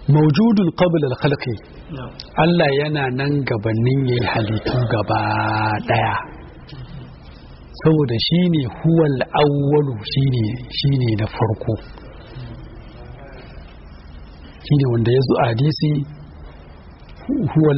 maujudun qabla al-khalqi Allah yana nan gabanin yayi halittu gaba daya saboda shine huwal awwalu shine shine na farko shine wanda ya zo a hadisi huwal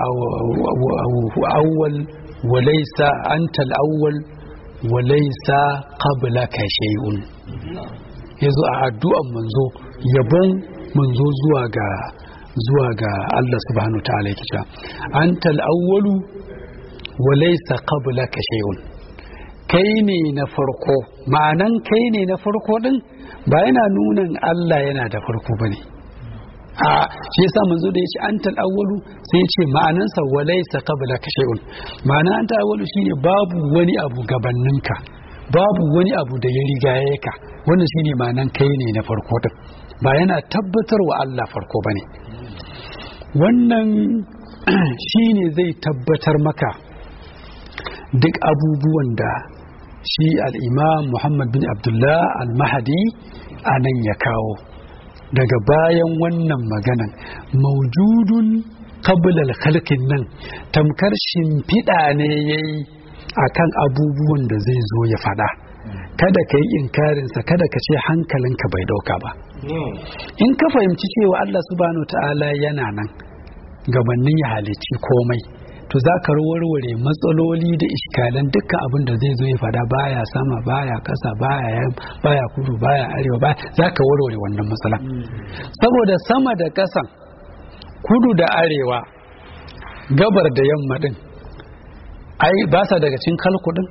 awwal wa laysa anta al-awwal wa laysa qablaka shay'un yazo a addu'an manzo yabon manzo zuwa ga zuwa ga Allah subhanahu ta'ala yake cewa anta al-awwalu wa laysa qablaka shay'un kai ne na farko ma'anan kai ne na farko din ba yana nunan Allah yana da farko bane a shi yasa manzo da yace antal awwalu sai yace ma'anansa walaysa qablaka shay'un ma'ana antal awwalu shine babu wani abu gabaninka babu wani abu da ya rigaye ka wannan shine ma'anan kai ne na farko din ba yana tabbatar wa Allah farko bane wannan shine zai tabbatar maka duk abubuwan da shi al-imam Muhammad bin Abdullah al-Mahdi anan ya kawo daga bayan wannan maganan maujudun kabilal khalqin nan tamkar shimfiɗa ne ya yi a kan abubuwan da zai zo ya faɗa kada ka yi inkarinsa kada ka ce hankalinka bai ɗauka ba in ka fahimci cewa Allah subhanahu ta'ala yana nan gabanin ya halicci komai to za ka warware matsaloli da iskalan dukkan abin da zai zo ya fada baya sama baya kasa baya baya kudu baya arewa baya za ka warware wannan matsala saboda sama da kasan kudu da arewa gabar da yamma din ai ba sa daga cikin kalkudin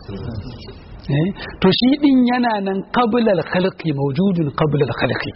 to shi din yana nan qablal khalqi mawjudun qablal khalqi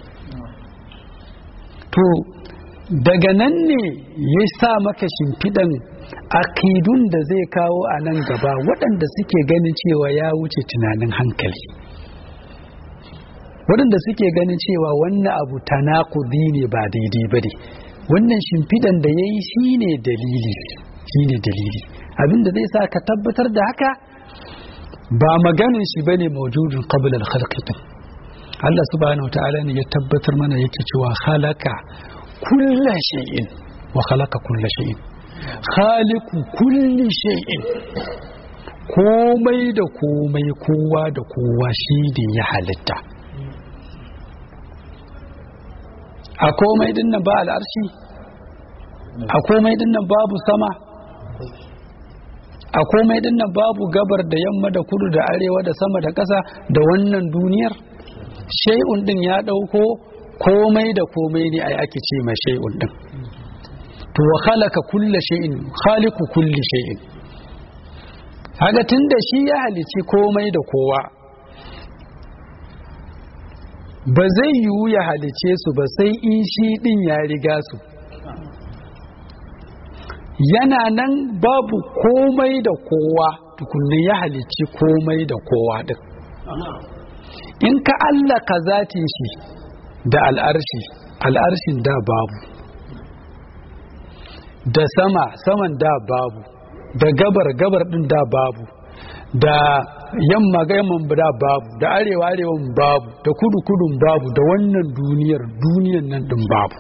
to daga nan ne ya sa maka shimfiɗan akidun da zai kawo a nan gaba waɗanda suke ganin cewa ya wuce tunanin hankali waɗanda suke ganin cewa wannan abu tanakudi ne ba daidai ba ne wannan shimfiɗan da ya yi shi ne dalili shi ne dalili abinda zai sa ka tabbatar da haka ba maganin shi ba ne maujudin ƙabilar halkitin Allah subhanahu wa ta'ala ne ya tabbatar mana yake cewa halaka kulla shay'in wa khalaqa kulla shay'in khaliqu kulli shay'in komai da komai kowa da kowa shi ne ya halitta a komai din nan ba al'arshi a komai din nan babu sama a komai din nan babu gabar da yamma da kudu da arewa da sama da ƙasa da wannan duniyar shay'un din ya ɗauko komai da komai ne ai ake ce ma shay'un din to wa khalaqa kulla shay'in khaliqu kulli shay'in haka tunda shi ya halici komai da kowa ba zai yiwu ya halice su ba sai in shi din ya riga su yana nan babu komai da kowa tukunni ya halici komai da kowa din in ka allaka zatin shi da al'arshi al'arshin da babu da sama saman da babu da gabar gabar din da babu da yamma ga yamman da babu da arewa arewan babu da kudu kudun babu da wannan duniyar duniyan nan din babu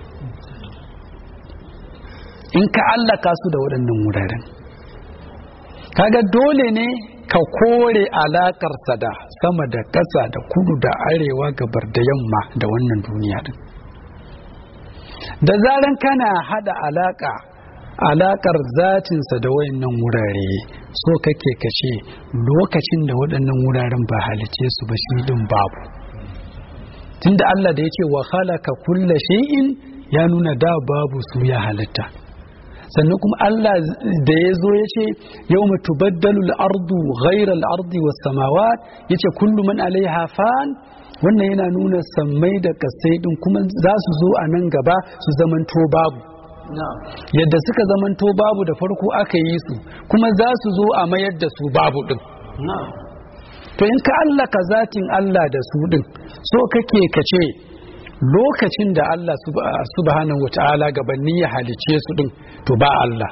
in ka allaka su da waɗannan wuraren kaga dole ne ka kore alakarsa da sama da ƙasa da kudu da arewa gabar da yamma da wannan duniya din da zaran kana hada alaka alakar zatinsa da wayannan wurare so kake kace lokacin da waɗannan wuraren ba halice su ba shi din babu tunda Allah da yake wa khalaqa kulla shay'in ya nuna da babu su ya halitta sannan kuma Allah da ya zo ya ce yau tubaddalu al'ardu ghairar al'ardi was samawat ya ce kullu man alaiha fan wannan yana nuna sammai da kasai din kuma za su zo a nan gaba su zamanto babu yadda suka zamanto babu da farko aka yi su kuma za su zo a mayar da su babu din to in ka Allah ka zatin Allah da su din so kake ka ce lokacin da Allah subhanahu wa ta'ala gabanni ya halice su din to ba Allah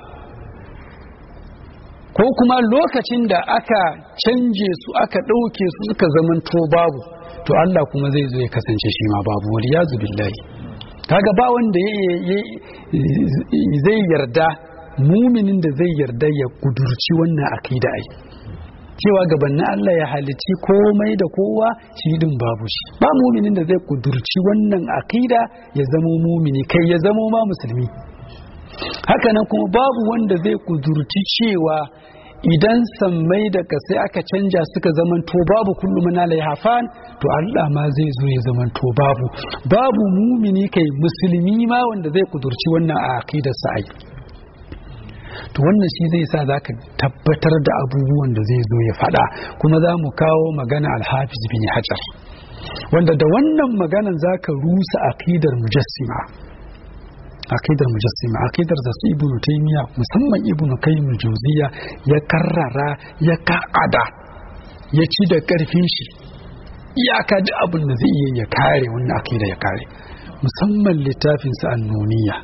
ko kuma lokacin da aka canje su aka ɗauke su suka zamanto babu to Allah kuma zai zo ya kasance shi ma babu wani ya billahi kaga ba wanda zai yarda muminin da zai yarda ya kudurci wannan akida ai cewa gabanin Allah ya halici komai da kowa shi din babu shi ba muminin da zai kudurci wannan akida ya zamo mumini kai ya zamo ma musulmi hakanan kuma babu wanda zai kudurci cewa idan sammai da kasai aka canja suka zamanto babu kullum na hafan to Allah ma zai zo ya zamanto babu babu mumini kai musulmi ma wanda zai kudurci wannan a aqidar sa ai to wannan shi zai sa zaka tabbatar da abubuwan da zai zo ya fada kuma za mu kawo magana al-hafiz bin hajar wanda da wannan maganan zaka rusa aqidar mujassima akidar mujassima akidar da su ibnu taymiya musamman ibnu qayyim jawziya ya karrara ya ka'ada ya ci da karfin shi iyaka da abin da zai iya ya kare wannan akida ya kare musamman littafin sa annuniya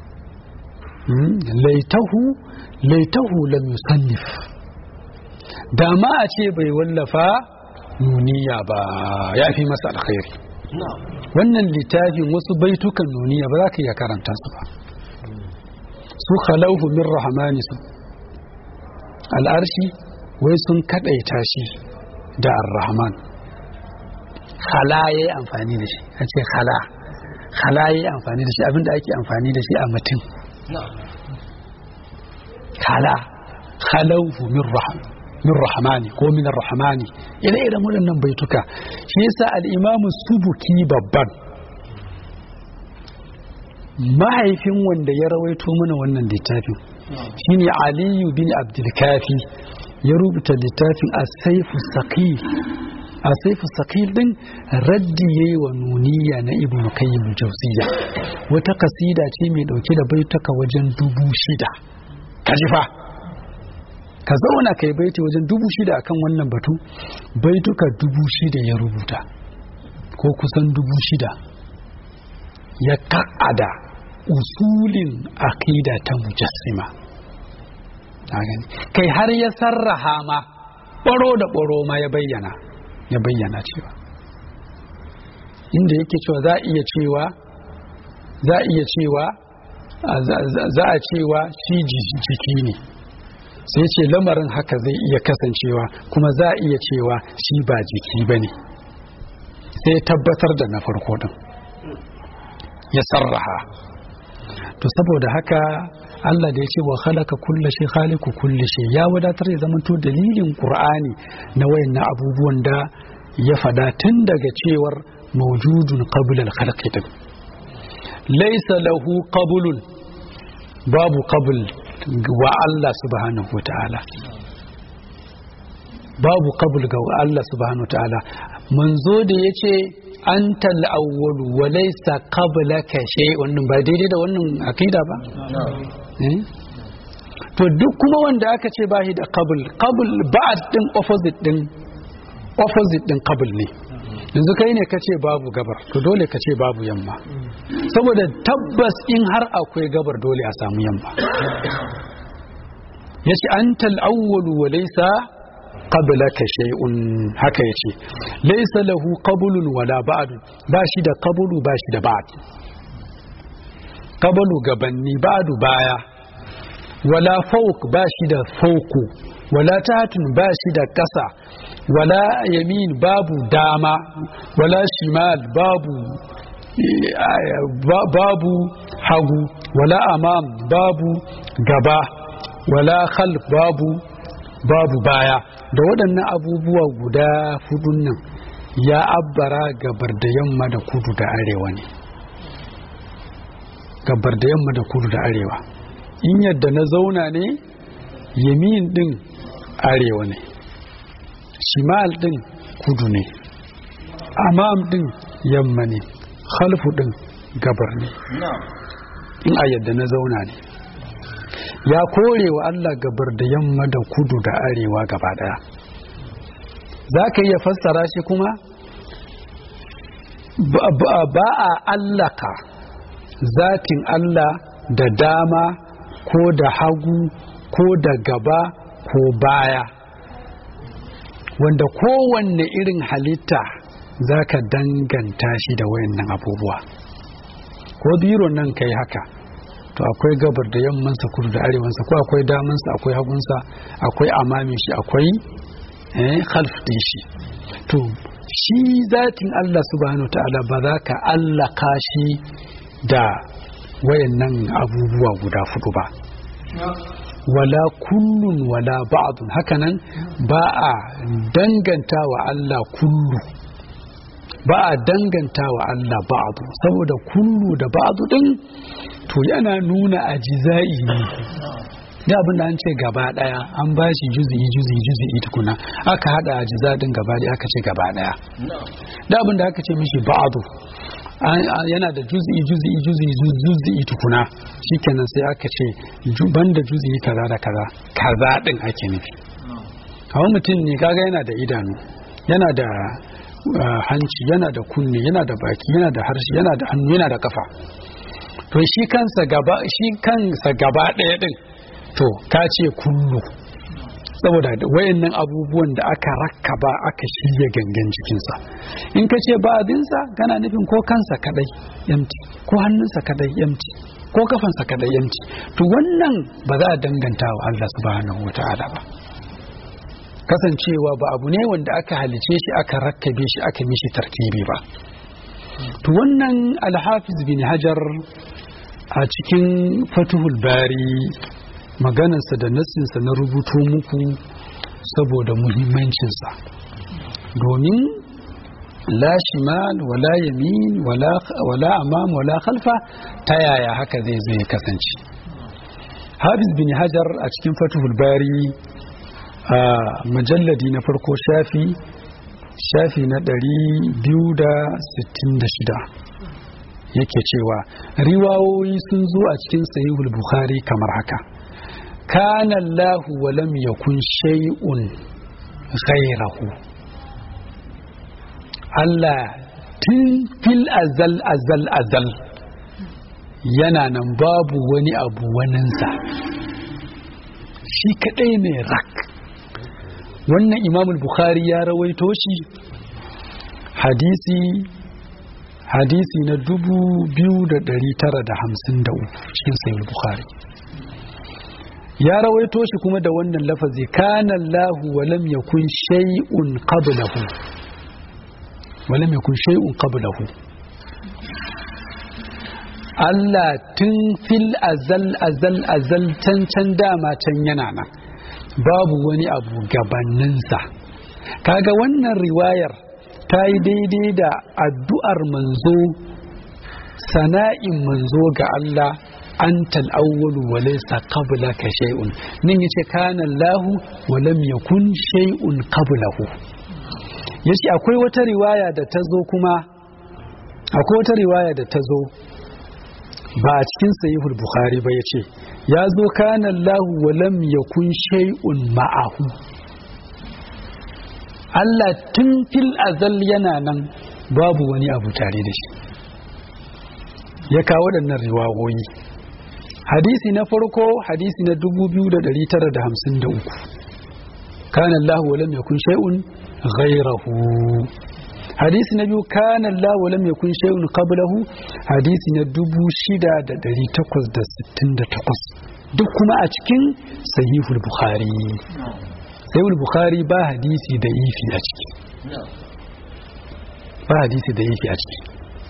laitahu laitahu lam yusannif da ma a ce bai wallafa nuniya ba ya fi masa alkhairi wannan littafin wasu baitukan nuniya ba za ka iya karanta su ba su khalauhu min rahmani su al'arshi wai sun kadaita shi da ar-rahman khala yayi amfani da shi a ce khala khala yayi amfani da shi abinda ake amfani da shi a mutum khala khalauhu min rahman min rahmani ko min rahmani ire iren waɗannan baituka shi yasa al-imamu subuki babban mahaifin wanda ya rawaito mana wannan littafin shine aliyu bin abdulkafi ya rubuta littafin asaifu saqil asaifu saqil din raddi yayi wa nuniya na ibnu qayyim jawziya wata kasida ce mai dauke da baituka wajen dubu shida kajifa ka zauna kai baiti wajen dubu shida akan wannan batu baituka dubu shida ya rubuta ko kusan dubu shida ya ka'ada usulin akida ta mujassima kai har ya sarraha ma ɓaro da ɓaro ma ya bayyana ya bayyana cewa inda yake cewa za a iya cewa za a iya cewa za a cewa shi jiki ne sai ce lamarin haka zai iya kasancewa kuma za a iya cewa shi ba jiki ba ne sai tabbatar da na farko din ya sarraha to saboda haka Allah da ya ce wa khalaqa kulla shay khaliqu kulli shay ya wadatar ya zama to dalilin Qur'ani na wayannan abubuwan da ya fada tun daga cewar mawjudun qabla al-khalqi din laysa lahu qablun babu qabl wa Allah subhanahu wa ta'ala babu qabl ga Allah subhanahu wa ta'ala manzo da yace antal awwalu wa laysa qablaka shay wannan ba daidai da wannan akida ba to duk kuma wanda aka ce ba shi da qabl qabl ba'd din opposite din opposite din qabl ne yanzu kai ne kace babu gabar to dole ka ce babu yamma saboda tabbas in har akwai gabar dole a samu yamma yace antal awwalu wa laysa qablaka shay'un haka yace laysa lahu qablun wala ba'd ba shi da qablu ba shi da ba'd qablu gabanni ba'du baya wala fawq ba shi da fawku wala tahtun ba shi da kasa wala yamin babu dama wala shimal babu babu hagu wala amam babu gaba wala khalf babu babu baya da waɗannan abubuwa guda hudun nan ya abbara gabar da yamma da kudu da arewa ne gabar da yamma da kudu da arewa in yadda na zauna ne yamin din arewa ne shimal din kudu ne amam din yamma ne khalfu din gabar ne in a yadda na zauna ne ya kore wa Allah gabar da yamma da kudu da arewa gaba daya za ka iya fassara shi kuma ba a allaka zatin Allah da dama ko da hagu ko da gaba ko baya wanda kowanne irin halitta za ka danganta shi da wayannan abubuwa ko biron nan kai haka to akwai gabar da yammansa kudu da arewansa ko akwai damansa akwai hagunsa akwai amamin shi akwai khalf din shi to shi zatin Allah subhanahu ta'ala ba za ka allaka shi da wayannan abubuwa guda fudu ba wala kullun wala ba'dun hakanan ba a danganta wa Allah kullu ba a danganta wa Allah ba'du saboda kullu da ba'du din to yana nuna ajiza'i ne da abin da an ce gaba daya an ba shi juzi'i juzi'i juzi'i tukuna aka hada ajiza din gaba daya aka ce gaba daya da abin da aka ce mishi ba'du yana da juzi'i juzi'i juzi'i juzi'i tukuna shikenan sai aka ce banda juzi'i kaza da kaza kaza din ake nufi kawai mutum ne kaga yana da idanu yana da hanci yana da kunne yana da baki yana da harshe yana da hannu yana da kafa to shi kansa gaba shi kansa gaba ɗaya din to ka ce kullu saboda wayannan abubuwan da aka rakkaba aka shirya gangan jikinsa in ka ce ba'adinsa kana nufin ko kansa kadai yamti ko hannunsa kadai yamti ko kafansa kadai yamti to wannan ba za a danganta wa Allah subhanahu wata'ala ba kasancewa ba abu ne wanda aka halice shi aka rakkabe shi aka mishi tartibi ba to wannan alhafiz bin hajar a cikin fatuhul bari maganarsa da nassinsa na rubuto muku saboda muhimmancinsa domin la shimal wala yamin wala amam wala khalfa ta yaya haka zai zai kasance hafiz bin hajar a cikin fatuhul bari a majalladi na farko shafi shafi na 266 yake cewa riwawoyi sun zo a cikin sahihul bukhari kamar haka kana Allah wa lam yakun shay'un ghayrahu Allah tun fil azal azal azal yana nan babu wani abu waninsa shi kadai ne rak wannan imamul bukhari ya rawaito shi hadisi hadisi na dubu biyu da dari tara da hamsin da uku cikin sayul bukhari ya rawaito shi kuma da wannan lafazi kana Allahu wa lam yakun shay'un qablahu wa lam yakun shay'un qablahu Allah tun fil azal azal azal can can dama can yana nan babu wani abu gabaninsa kaga wannan riwayar ta yi daidai da addu'ar manzo sana'in manzo ga Allah anta al-awwalu wa laysa qablaka shay'un nin yace kana Allah wa lam yakun shay'un qablahu yace akwai wata riwaya da ta zo kuma akwai wata riwaya da ta zo ba a cikin sahihul bukhari ba yace ya zo kana Allah wa lam yakun shay'un ma'ahu Allah tun fil azal yana nan babu wani abu tare da shi ya kawo waɗannan riwayoyi hadisi na farko hadisi na 2953 kana Allah wa lam yakun shay'un ghayrahu hadisi na biyu kana Allah wa lam yakun shay'un qablahu hadisi na 6868 duk kuma a cikin sahihul bukhari sahihul bukhari ba hadisi da ifi a ciki ba hadisi da ifi a ciki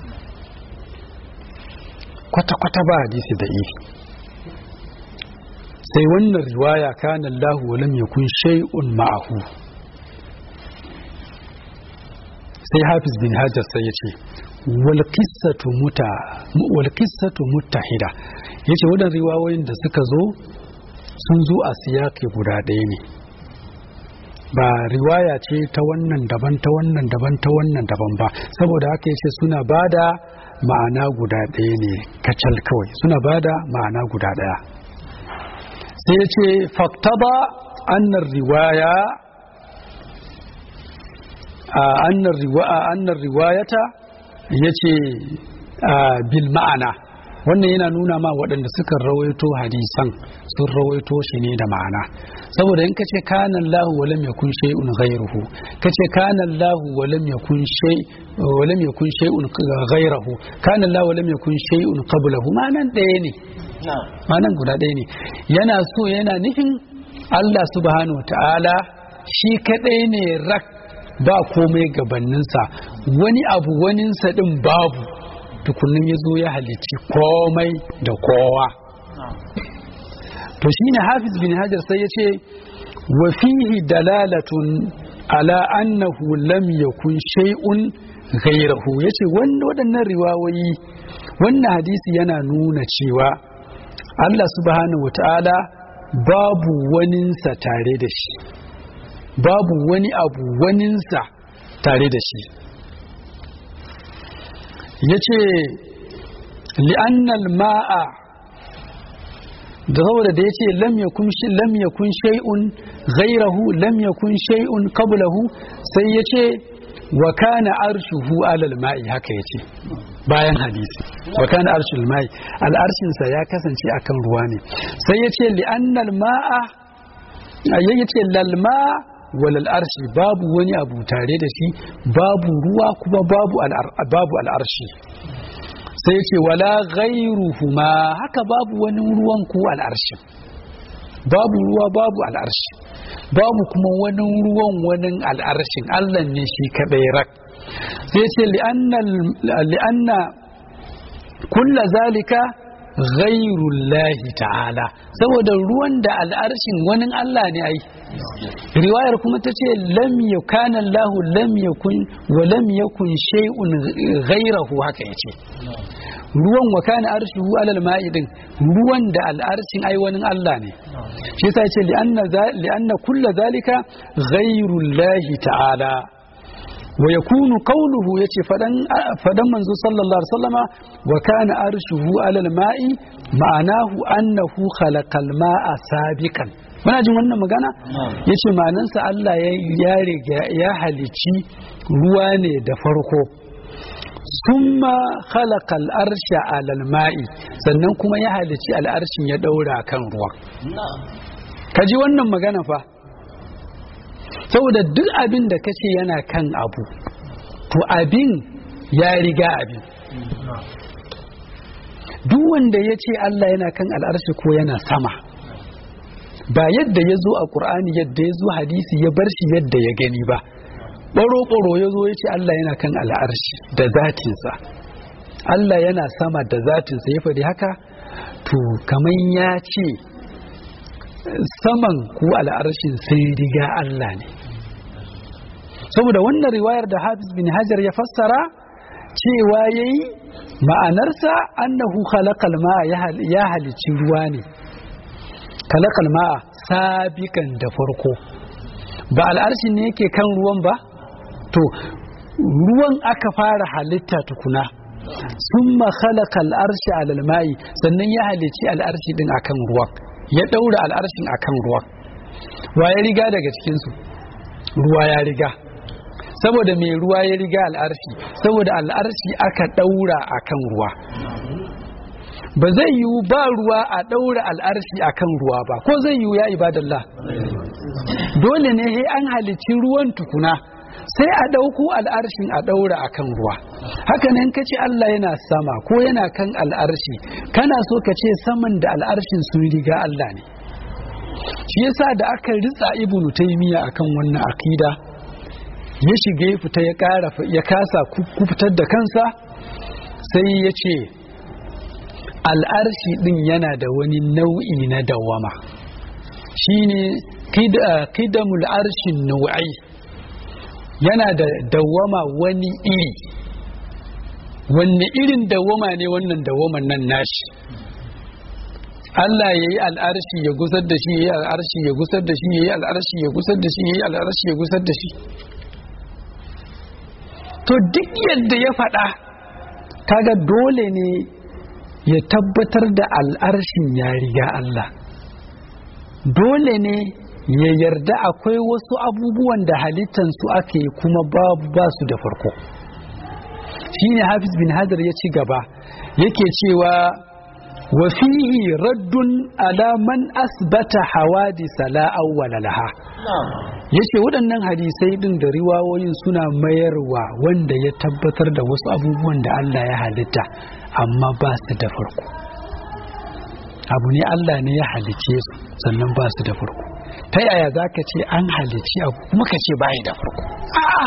kwata-kwata ba hadisi da ifi sai wannan riwaya kana Allah wa lam yakun shay'un ma'ahu sai Hafiz bin Hajar sai ya ce wal qissatu muta wal qissatu muttahida yace wadan riwayoyin da suka zo sun zo a siyaki guda ɗaya ne ba riwaya ce ta wannan daban ta wannan daban ta wannan daban ba saboda haka yace suna bada ma'ana guda ɗaya ne kacal kawai suna bada ma'ana guda ɗaya sai ya ce faktaba annar riwaya annar riwayata ya ce bil ma'ana wannan yana nuna ma waɗanda suka rawaito hadisan sun rawaito shi ne da ma'ana saboda in kace kana Allahu wa lam yakun shay'un ghayruhu kace kana Allahu wa lam yakun shay wa lam yakun shay'un ghayruhu kana Allahu wa lam yakun shay'un qablahu ma'anan ɗaya ne ma'anan guda ɗaya ne yana so yana nufin Allah subhanahu wa ta'ala shi kadai ne rak ba komai gabaninsa wani abu waninsa din babu tukunin ya zo ya halicci komai da kowa to shine hafiz bin hajar sai ya ce wa fihi dalalatun ala annahu lam yakun shay'un ghayrahu yace waɗannan riwayoyi wannan hadisi yana nuna cewa Allah subhanahu wata'ala babu waninsa tare da shi babu wani abu waninsa tare da shi ya ce li'annal ma'a da saboda da ya ce lam yakun shay'un ghairahu lam yakun shay'un qablahu sai ya ce wa kana arshuhu alal ma'i haka ya ce bayan hadisi wa kana arshul ma'i al'arshinsa ya kasance akan ruwa ne sai ya ce li'annal ma'a ya ce lal ma'a walal arshi babu wani abu tare da shi babu ruwa kuma babu babu al'arshi sai ce wala ghairuhuma haka babu wani ruwan ko al'arshi babu ruwa babu al'arshi babu kuma wani ruwan wani al'arshin Allah ne shi kadai rak sai ce li'anna kulla zalika ghairullahi ta'ala saboda ruwan da al'arshin wani Allah ne ai riwayar kuma ta ce lam yakana Allah lam yakun wa lam yakun shay'un ghairahu haka yace ruwan wa kana arshuhu alal ma'i din ruwan da al'arshin ai wani Allah ne shi yasa yace li anna li anna kull zalika ghairullahi ta'ala wa yakunu qawluhu yace fadan fadan manzo sallallahu alaihi wasallama wa kana arshuhu alal ma'i ma'anahu annahu khalaqal ma'a sabiqan muna jin wannan magana yace ma'anansa Allah ya riga ya halici ruwa ne da farko summa khalaqal arsha alal ma'i sannan kuma ya halici al'arshin ya daura kan ruwa kaji wannan magana fa saboda duk abin da kace yana kan abu to abin ya riga abin duk wanda ya ce Allah yana kan al'arshi ko yana sama ba yadda ya zo a ƙur'ani yadda ya zo hadisi ya bar shi yadda ya gani ba ɓaro-ɓaro ya zo ya ce Allah yana kan al'arshi da zatinsa Allah yana sama da zatinsa ya faɗi haka to kamar ya ce saman ko al'arshin sai riga Allah ne saboda wannan riwayar da hafiz bin hajar ya fassara cewa ya yi ma'anarsa annahu khalaqal ma'a ya halici ruwa ne khalaqal ma'a sabikan da farko ba al'arshin ne yake kan ruwan ba to ruwan aka fara halitta tukuna summa khalaqal arshi alal ma'i sannan ya halici al'arshi din akan ruwan ya daura al'arshin akan ruwan wa ya riga daga cikin su ruwa ya riga saboda mai ruwa ya riga al'arshi saboda al'arshi aka daura akan ruwa ba zai yiwu ba ruwa a daura al'arshi akan ruwa ba ko zai yiwu ya ibadallah dole ne sai an halicci ruwan tukuna sai a ɗauko al'arshin a ɗaura a kan ruwa haka nan ka ce Allah yana sama ko yana kan al'arshi kana so ka ce saman da al'arshin sun riga Allah ne shi yasa da aka ritsa ibnu taymiya akan wannan akida ya shiga ya fita ya ƙara ya kasa kufitar da kansa sai ya ce al'arshi ɗin yana da wani nau'i na dawama shine kidamul arshin nau'ai yana da dawama wani iri wanne irin dawama ne wannan dawaman nan nashi Allah ya yi al'arshi ya gusar da shi ya yi al'arshi ya gusar da shi ya yi al'arshi ya gusar da shi ya yi al'arshi ya gusar da shi to duk yadda ya faɗa kaga dole ne ya tabbatar da al'arshin ya riga Allah dole ne ya yarda akwai wasu abubuwan da halittansu ake kuma babu ba su da farko shine hafiz bin hajar ya ci gaba yake cewa wa fihi raddun ala man asbata hawadisa la awwala laha yace waɗannan hadisai din da riwawoyin suna mayarwa wanda ya tabbatar da wasu abubuwan da Allah ya halitta amma ba su da farko abu ne Allah ne ya halice su sannan ba su da farko ta yaya za ka ce an halici abu kuma ka ce bayi da farko a'a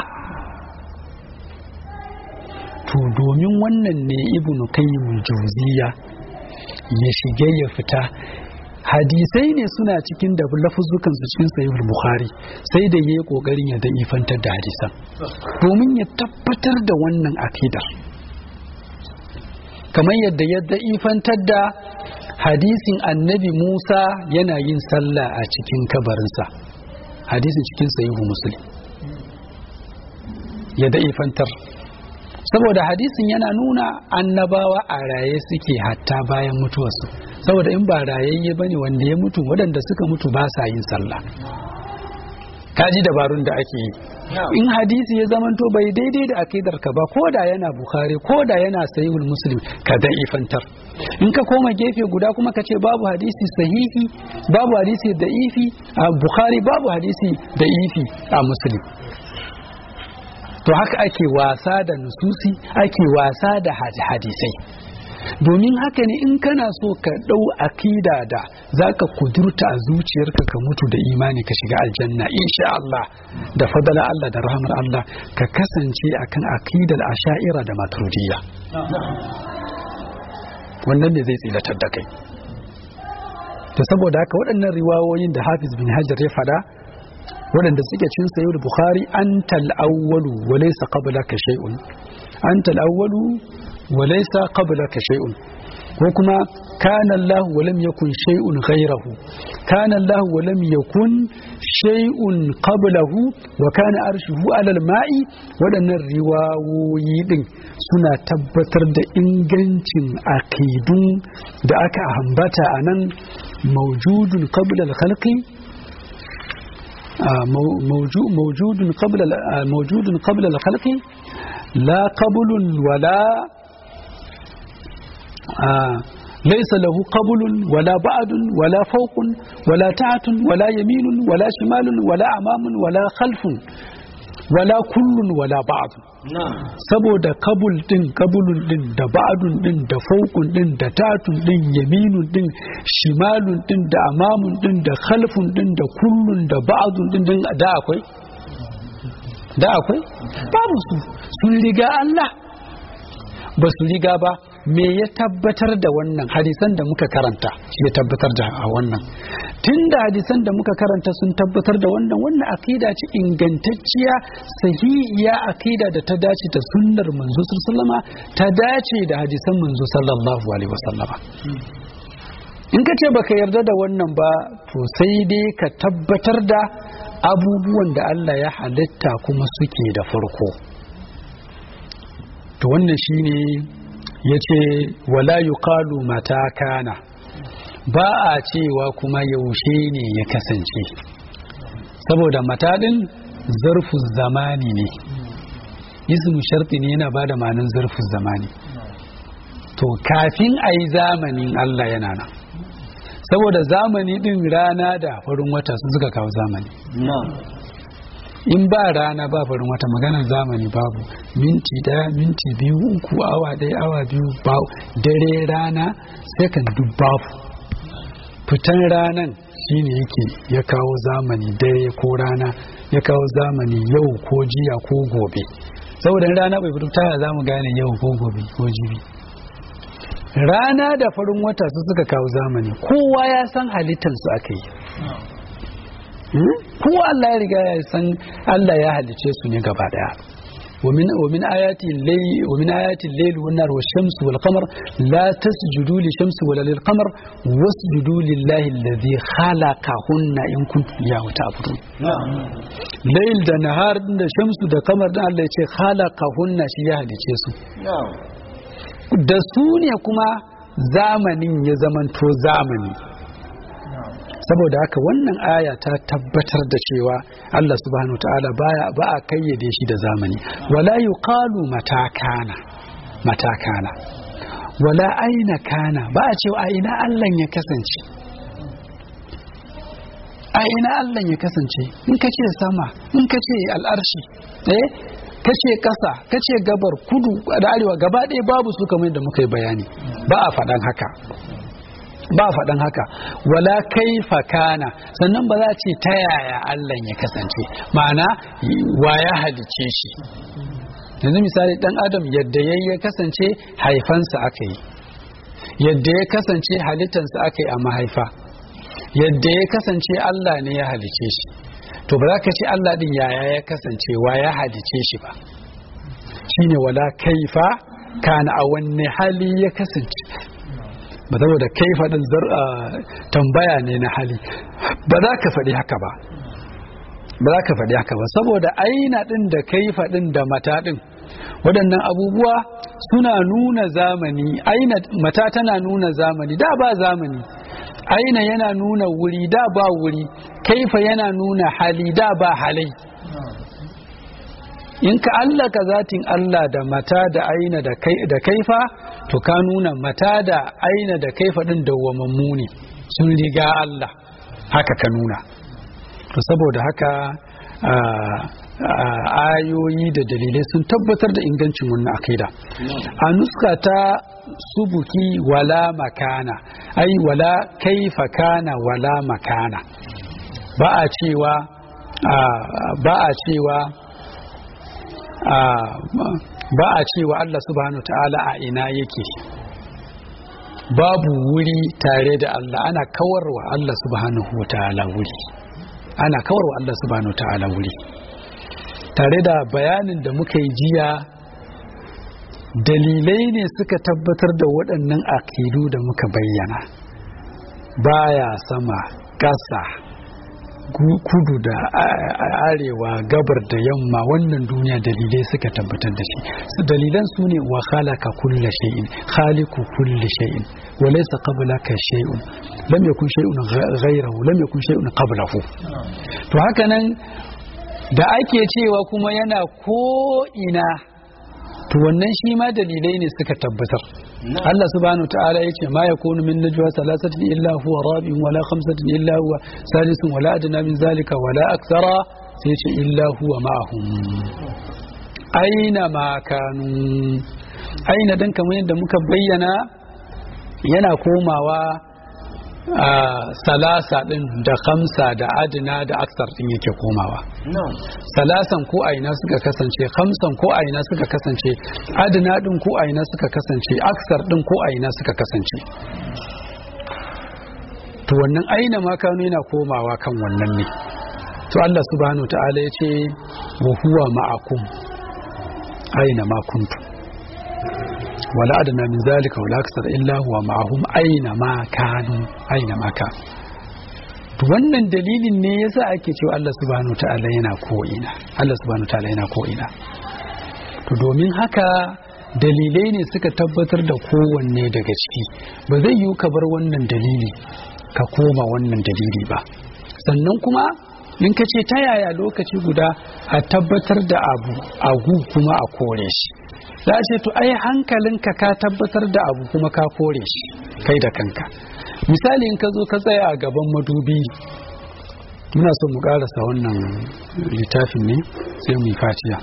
to domin wannan ne ibn qayyim jawziya ya shige ya fita hadisai ne suna cikin da lafuzukan su cikin sahih bukhari sai da yayi kokarin ya da'ifantar da hadisan domin ya tabbatar da wannan akidar kamar yadda ya da'ifantar da hadisin annabi Musa yana yin sallah a cikin kabarinsa hadisin cikin sahihu muslim ya da'ifantar saboda hadisin yana nuna annabawa a raye suke hatta bayan mutuwarsu saboda in ba rayayye bane wanda ya mutu waɗanda suka mutu ba sa yin sallah kaji dabarun da ake yi in hadisi ya zamanto bai daidai da akidar ka ba ko da yana bukhari ko da yana sahihul muslim ka da ifantar in ka koma gefe guda kuma ka ce babu hadisi sahihi babu hadisi da ifi a bukhari babu hadisi da ifi a muslim to haka ake wasa da nususi ake wasa da hadisai domin haka ne in kana so ka ɗau akida da za ka kudurta a zuciyarka ka mutu da imani ka shiga aljanna insha Allah da fadala Allah da rahmar Allah ka kasance akan akidar asha'ira da maturidiyya wannan ne zai tsilatar da kai to saboda haka waɗannan riwayoyin da hafiz bin hajar ya fada waɗanda suke cin sayo da bukhari an tal'awwalu wa laysa qablaka shay'un an tal'awwalu wa laysa qablaka shay'un ko kuma kana Allah wa lam yakun shay'un ghayrahu kana Allah wa lam yakun shay'un qablahu wa kana arshuhu 'ala al-ma'i waɗannan riwayoyi din suna tabbatar da ingancin aqidun da aka ambata anan mawjudun qabla al-khalqi موجود قبل موجود قبل الخلق لا قبل ولا ليس له قبل ولا بعد ولا فوق ولا تحت ولا يمين ولا شمال ولا أمام ولا خلف ولا كل ولا بعض saboda kabul din kabulun din da ba'adun din da faukun din da tatun din yaminun din shimalun din da amamun din da khalfun din da kullun da ba'adun din din da akwai da akwai babu su sun riga Allah ba su riga ba me ya tabbatar da wannan hadisan da muka karanta shi ya tabbatar da a wannan tun da hadisan da muka karanta sun tabbatar da wannan wannan akida ce ingantacciya sahihiya akida da ta dace da sunnar manzo sallama ta dace da hadisan manzo sallallahu alaihi wasallama in ka ce baka yarda da wannan ba to sai dai ka tabbatar da abubuwan da Allah ya halitta kuma suke da farko to wannan shine ya ce wala yuqalu mata kana ba a cewa kuma yaushe ne ya kasance saboda mata din zarfu zamani ne ismu sharti ne yana bada ma'anin zarfu zamani to kafin a yi zamanin Allah yana nan saboda zamani din rana da farin wata su suka kawo zamani in ba rana ba farin wata maganar zamani babu minti daya minti biyu uku awa daya awa biyu ba dare rana second duk babu fitan ranan shine yake ya kawo zamani dare ko rana ya kawo zamani yau ko jiya ko gobe saboda rana bai fito taya za mu gane yau ko gobe ko jibi rana da farin wata su suka kawo zamani kowa ya san halittansu aka yi ko Allah ya riga ya san Allah ya halice su ne gaba daya ومن ومن آيات الليل ومن آيات الليل والنهار والشمس والقمر لا تسجدوا للشمس ولا للقمر واسجدوا لله الذي خلقهن إن كنتم إياه تعبدون ليل da nahar da shamsu da kamar da Allah ya ce khalaqahunna shi ya halice su da su ne kuma zamanin ya zamanto zamani saboda haka wannan aya ta tabbatar da cewa Allah subhanahu ta'ala baya ba a kayyade shi da zamani wala yuqalu matakana matakana wala aina kana ba a cewa a ina Allah ya kasance a ina Allah ya kasance in ka ce sama in ka ce al'arshi eh ka ce ƙasa ka ce gabar kudu da arewa gaba ɗaya babu su kamar da muka yi bayani ba a faɗan haka ba a faɗan haka wala kaifa kana sannan ba za a ce ta yaya Allah ya kasance ma'ana wa ya halice shi yanzu misali dan adam yadda ya ya kasance haifansa aka yi yadda ya kasance halittansa aka yi a mahaifa yadda ya kasance Allah ne ya halice shi to ba za ka ce Allah din yaya ya kasance wa ya halice shi ba shine wala kaifa kana a wanne hali ya kasance ba saboda kaifa din tambaya ne na hali ba za ka faɗi haka ba ba za ka faɗi haka ba saboda aina ɗin da kaifa ɗin da mata ɗin waɗannan abubuwa suna nuna zamani aina mata tana nuna zamani da ba zamani aina yana nuna wuri da ba wuri kaifa yana nuna hali da ba halai in ka allaka zatin Allah da mata da aina da kaifa to ka nuna mata da aina da kaifa ɗin dawwamammu ne sun riga Allah haka ka nuna to saboda haka ayoyi da dalilai sun tabbatar da ingancin wannan akida a nuska ta subuki wala makana ai wala kaifa kana wala makana ba a cewa ba a cewa ba a cewa Allah subhanahu ta'ala a ina yake babu wuri tare da Allah ana kawarwa Allah subhanahu ta'ala wuri ana kawarwa Allah subhanahu ta'ala wuri tare da bayanin da muka yi jiya dalilai ne suka tabbatar da waɗannan akidu da muka bayyana baya sama ƙasa kudu da arewa gabar da yamma wannan duniya dalilai suka tabbatar da shi dalilan su ne wa khalaqa kulla shay'in khaliqu kulli shay'in wa laysa qablaka shay'un lam yakun shay'un ghayrahu lam yakun shay'un qablahu to haka nan da ake cewa kuma yana ko ina to wannan shi ma dalilai ne suka tabbatar Allah subhanahu ta'ala ya ce ma ya kunu min najwa salasatin illa huwa rabi'un wala khamsatin illa huwa salisun wala adna min zalika wala akthara sai ya ce illa huwa ma'ahum aina ma kanu aina dan kamar yadda muka bayyana yana komawa a salasa din da kamsa da adina da aksar din yake komawa salasan ko aina suka kasance kamsan ko aina suka kasance adina din ko aina suka kasance aksar din ko aina suka kasance to wannan aina ma kano yana komawa kan wannan ne to Allah subhanahu ta'ala ya ce wa huwa ma'akum aina ma kuntum ولا أدنى من ذلك ولا أكثر إلا هو معهم أينما كانوا أينما كانوا wannan dalilin ne yasa ake cewa Allah subhanahu ta'ala yana ko ina Allah subhanahu ta'ala yana ko ina to domin haka dalilai ne suka tabbatar da kowanne daga ciki ba zai yiwu ka bar wannan dalili ka koma wannan dalili ba sannan kuma in ka ce ta yaya lokaci guda a tabbatar da abu agu kuma a kore shi za a ce to ai hankalinka ka tabbatar da abu kuma ka kore shi kai da kanka misali in ka zo ka tsaya a gaban madubi muna son mu karasa wannan littafin ne sai mu yi fatiya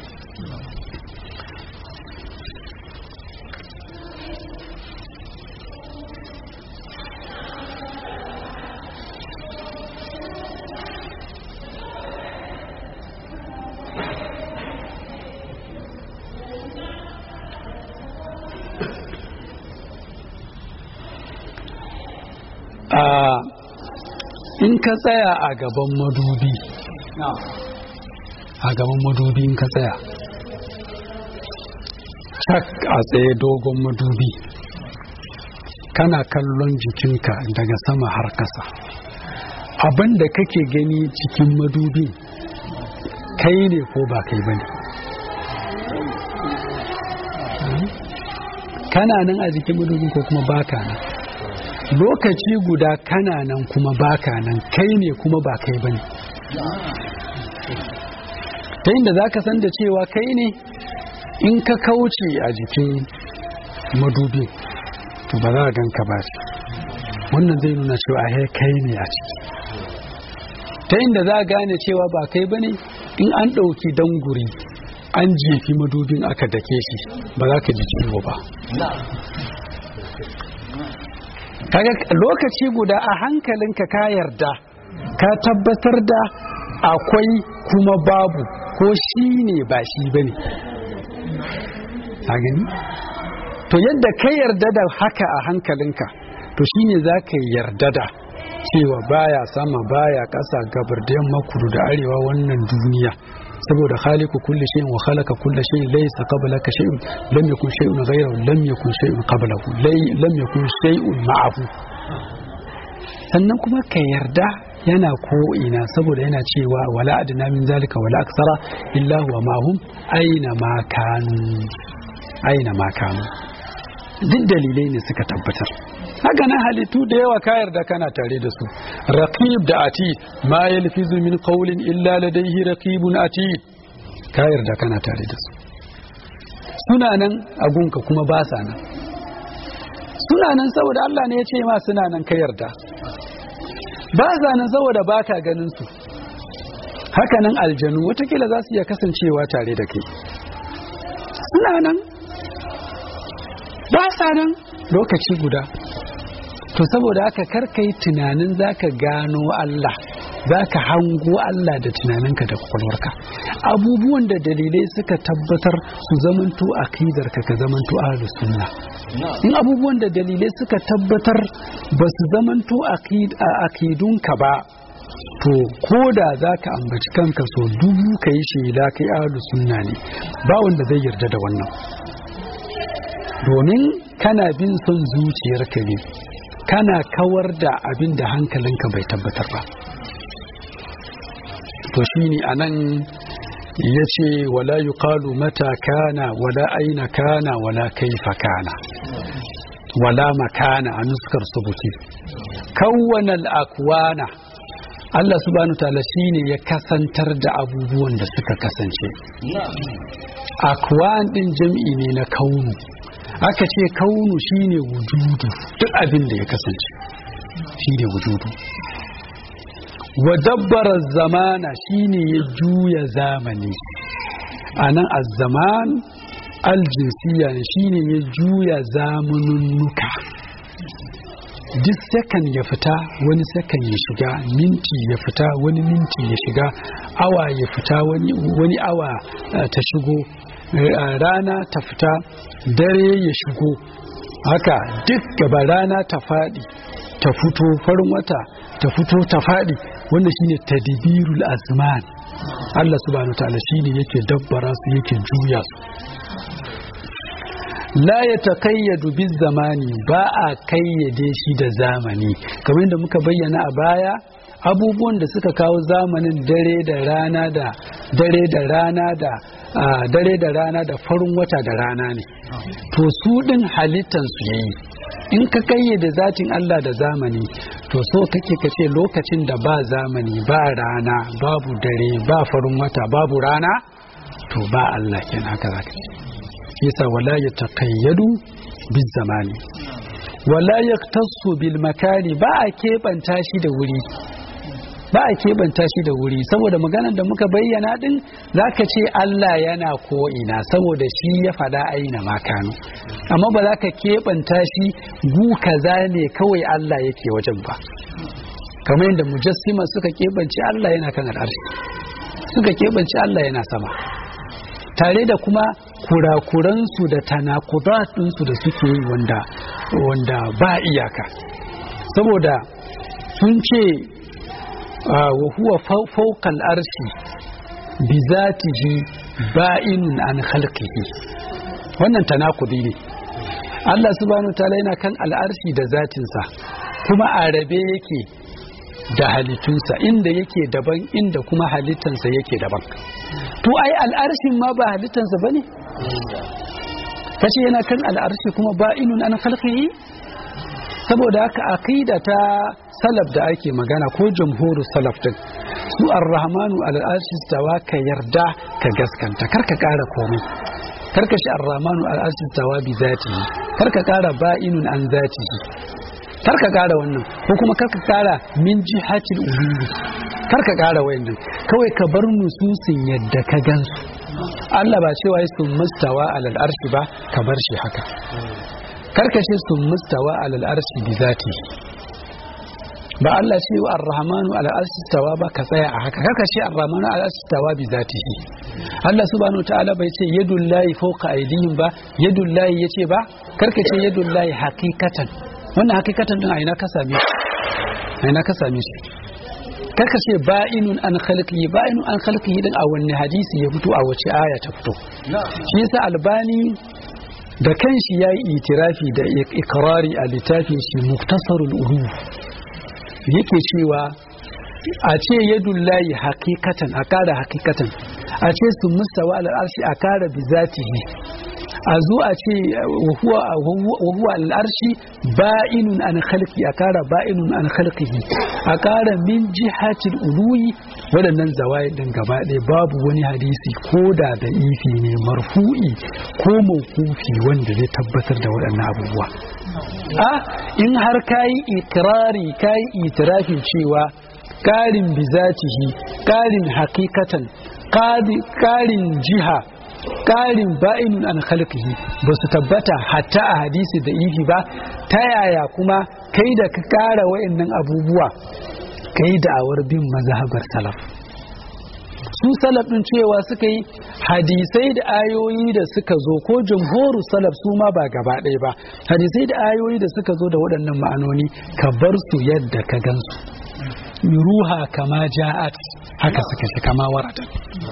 in ka tsaya a gaban madubi a gaban madubi in ka tsaya cak a tsaye dogon madubi kana kallon jikinka daga sama har kasa abin da kake gani cikin madubi kai ne ko ba kai bane kana nan a jikin madubin ko kuma baka nan lokaci guda kana nan kuma baka nan kai ne kuma ba kai bane ta inda za ka san da cewa kai ne in ka kauce a jikin madubin to ba za a ganka ba wannan zai nuna cewa he kai ne a ciki ta inda za a gane cewa ba kai bane in an ɗauki danguri an jefi madubin aka dake shi ba za ka ji ciwo ba kaga lokaci guda a hankalinka ka yarda ka tabbatar da akwai kuma babu ko shi ne ba shi ba ne gani to yadda ka yarda da haka a hankalinka to shi ne za ka yarda da cewa baya sama baya ƙasa gabar da yamma kudu da arewa wannan duniya saboda khaliqu kulli shay'in wa khalaqa kulli shay'in laysa qablaka shay'un lam yakun shay'un ghayrahu lam yakun shay'un qablahu lam yakun shay'un ma'ahu sannan kuma ka yarda yana ko ina saboda yana cewa wala adna min zalika wala aksara illa huwa ma'hum aina ma kanu aina ma kanu duk dalilai ne suka tabbatar haka na halittu da yawa ka yarda kana tare da su raqib da atid ma yalfizu min qawlin illa ladayhi raqibun atid ka yarda kana tare da su suna nan a gunka kuma ba sa nan suna nan saboda Allah ne ya ce ma suna nan ka yarda ba sa nan saboda baka ganin su haka nan aljanu watakila za su iya kasancewa tare da kai suna nan ba sa nan lokaci guda to saboda haka karka yi tunanin zaka gano Allah zaka hango Allah da tunaninka da kwakwalwarka abubuwan da dalilai suka tabbatar su zamanto akidarka ka zamanto ahlus sunna in abubuwan da dalilai suka tabbatar ba su zamanto akidunka ba to ko da za ka ambaci kanka so dubu ka yi shela kai ahlus sunna ne ba wanda zai yarda da wannan domin kana bin son zuciyarka ne kana kawar da abin da hankalinka bai tabbatar ba to shine anan ya ce wala yuqalu mata kana wala aina kana wala kaifa kana wala makana a nuskar subuti kawwana akwana Allah subhanahu ta'ala shine ya kasantar da abubuwan da suka kasance akwan din jam'i ne na kaunu aka ce kaunu shine wujudu duk abin da ya kasance shine wujudu wa dabbara zamana shine ya juya zamani anan az-zaman aljinsiya ne shine ya juya zamanunnuka duk sakan ya fita wani sakan ya shiga minti ya fita wani minti ya shiga awa ya fita wani awa ta shigo rana ta fita dare ya shigo haka duk gaba rana ta faɗi ta fito farin wata ta fito ta faɗi wanda shine tadbirul azman Allah subhanahu ta'ala shine yake dabbara su yake juya su la ya taqayyadu biz zamani ba a kayyade shi da zamani kamar yadda muka bayyana a baya abubuwan da suka kawo zamanin dare da rana da dare da rana da dare da rana da farin wata da rana ne to su din halittan su yayi in ka kayyade zatin Allah da zamani to so kake ka ce lokacin da ba zamani ba rana babu dare ba farin wata babu rana to ba Allah kenan haka zaka ce yasa wala ya taqayyadu biz zamani wala yaktasu bil makani ba a keɓanta shi da wuri ba a keɓanta shi da wuri saboda maganar da muka bayyana din zaka ce Allah yana ko ina saboda shi ya faɗa aina makanu amma ba za ka keɓanta shi gu kaza ne kawai Allah yake wajen ba kamar yadda mujassima suka keɓance Allah yana kan al'arshi suka keɓance Allah yana sama tare da kuma kurakuransu da tanakudatunsu da suke yi wanda wanda ba iyaka saboda sun ce wa huwa fawqal arshi bi zatihi ba'inun an khalqihi wannan tanakudi ne Allah subhanahu ta'ala yana kan al'arshi da zatinsa kuma a rabe yake da halittunsa inda yake daban inda kuma halittansa yake daban to ai al'arshin ma ba halittansa ba ne kace yana kan al'arshi kuma ba inun an khalqihi saboda haka aqida ta salaf da ake magana ko jamhurus salaf din su ar-rahmanu al'arshi tawa ka yarda ka gaskanta kar ka kara komai karka shi ar-rahmanu al-arshi tawa bi zatihi karka kara ba'inun an zatihi karka kara wannan ko kuma karka kara min jihatil uluwi karka kara wayannan kawai ka bar nususin yadda ka gansu Allah ba cewa sun mustawa alal arshi ba ka bar shi haka karkashe sun mustawa alal arshi bi zatihi ba Allah ce wa ar-rahmanu ala arsistawa ba ka tsaya a haka kaka ce ar-rahmanu ala arsistawa bi zatihi Allah subhanahu ta'ala bai ce yadul lahi fawqa aydihim ba yadul lahi yace ba karka ce yadul lahi haqiqatan wannan haqiqatan din a ina ka same shi a ina ka same shi karka ce ba'inun an khalqihi ba'inun an khalqihi din a wanne hadisi ya fito a wace aya ta fito shi yasa albani da kanshi yayi itirafi da ikrari a littafin shi muktasarul ulum yake cewa a ce yadullahi hakikatan a kara hakikatan a ce su mustawa al'arshi a kara bi zatihi a zo a ce wahuwa al'arshi ba'inun an khalqi a kara ba'inun an khalqihi a kara min jihatil uluyi waɗannan zawai din gaba ɗaya babu wani hadisi ko da da ifi ne marfu'i ko mawkufi wanda zai tabbatar da waɗannan abubuwa a in har kayi ikirari kayi itirafin cewa ƙarin bizatihi ƙarin hakikatan ƙarin jiha ƙarin ba'inun an khalqihi ba su tabbata hatta a hadisi da ifi ba ta yaya kuma kai da ka ƙara wa'annan abubuwa kai da'awar bin mazhabar salaf su salaf din cewa suka yi hadisai da ayoyi da suka zo ko jamhoru salaf su ma ba gaba ɗaya ba hadisai da ayoyi da suka zo da waɗannan ma'anoni ka bar su yadda ka gansu ruha kama ja'at haka suka shi kama warata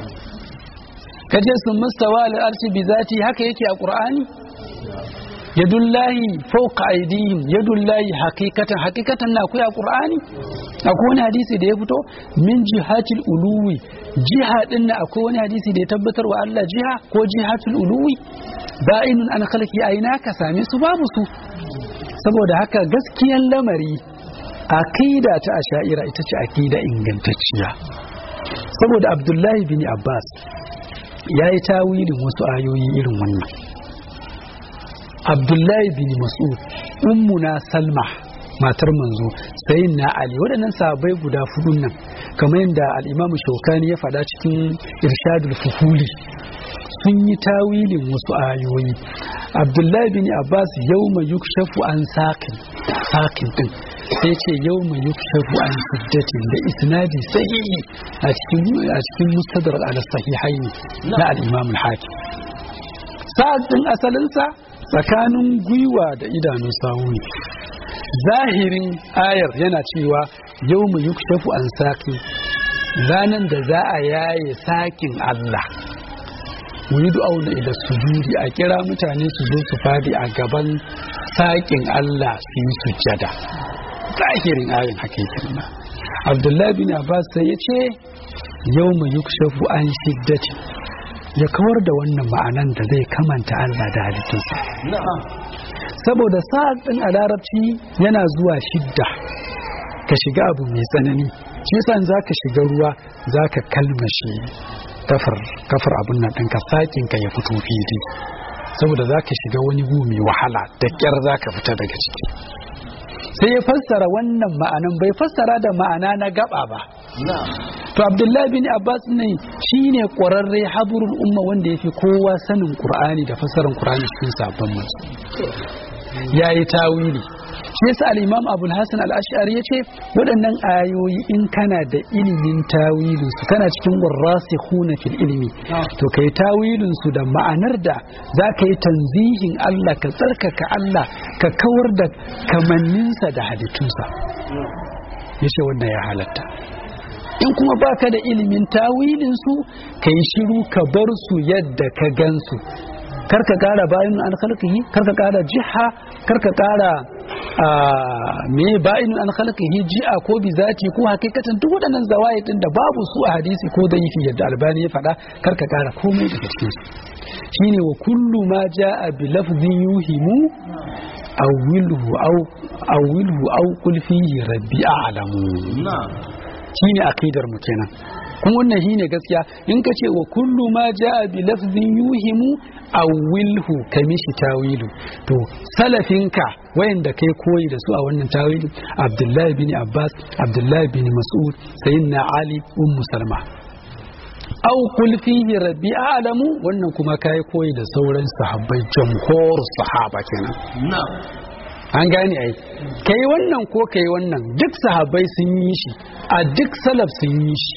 kaje sun mustawa al'arshi bi zati haka yake a qur'ani yadullahi fawqa aydihim yadullahi haqiqatan haqiqatan na akwai a qur'ani akwai wani hadisi da ya fito min jihatil uluwi jiha din na akwai wani hadisi da ya tabbatar wa Allah jiha ko jihatul uluwi ba'inun an khalqi aina ka same su babu su saboda haka gaskiyan lamari aqida ta asha'ira ita ce aqida ingantacciya saboda Abdullahi bin Abbas ya yi tawilin wasu ayoyi irin wannan Abdullahi bin Mas'ud ummuna Salma matar manzo sai na Ali waɗannan sahabbai guda fudun nan kamar yadda al'imamu shaukani ya faɗa cikin irshadul fuhuli sun yi tawilin wasu ayoyi abdullahi bin abbas yau mai yukshafu an sakin sakin din sai ce yau mai yukshafu an siddatin da isnadi sahihi a cikin a cikin mustadar ala sahihaini na al-imam al-hakim sa'ad din asalinsa tsakanin gwiwa da idanun sawu ne zahirin ayar yana cewa yau mu yukshafu an saki ranan da za a yaye sakin Allah wuri auna ila sujudi a kira mutane su zo su fadi a gaban sakin Allah su yi sujjada zahirin ayin hakikin na abdullahi bin abbas sai ya ce yau mu yukshafu an shiddati ya kawar da wannan ma'anan da zai kamanta Allah da halittunsa saboda sa'ad ɗin a larabci yana zuwa shidda ka shiga abu mai tsanani shi yasa za ka shiga ruwa za ka kalmashe kafar kafar abun nan ɗinka sakin ka ya fito fili saboda za ka shiga wani gu mai wahala da ƙyar za ka fita daga ciki sai ya fassara wannan ma'anan bai fassara da ma'ana na gaba ba to abdullahi bin abbas ne shine ƙwararre haburul umma wanda yafi kowa sanin qur'ani da fassarar qur'ani cikin sabon mu yayi tawili shi yasa al-imam abul hasan al-ash'ari yace waɗannan ayoyi in kana da ilimin tawilin su kana cikin warasikhuna fil ilmi to kai tawilin su da ma'anar da zaka yi tanzihin Allah ka tsarkaka Allah ka kawar da kamanninsa da halittunsa yace wannan ya halatta in kuma baka da ilimin tawilin su kai shiru ka bar su yadda ka gansu karka kara bayan an khalqihi karka kara jiha karka kara me bayin an khalqihi ji'a ko bi zati ko hakikatan duk waɗannan zawai din da babu su a hadisi ko daifi yadda albani ya faɗa karka kara komai daga cikin su shine wa kullu ma jaa bi lafdhin yuhimu awwilhu aw awwilhu aw qul fihi rabbi a'lamu shine akidar mu kenan kuma wannan shine gaskiya in ka ce wa kullu ma jaa bi lafzin yuhimu awilhu kamishi tawilu to salafinka wayanda kai koyi da su a wannan tawili abdullahi bin abbas abdullahi bin mas'ud sayyidina ali ummu salma au kul fihi rabbi a'lamu wannan kuma kai koyi da sauran sahabbai jamhur sahaba kenan an gane ai kai wannan ko kai wannan duk sahabbai sun yi shi a duk salaf sun yi shi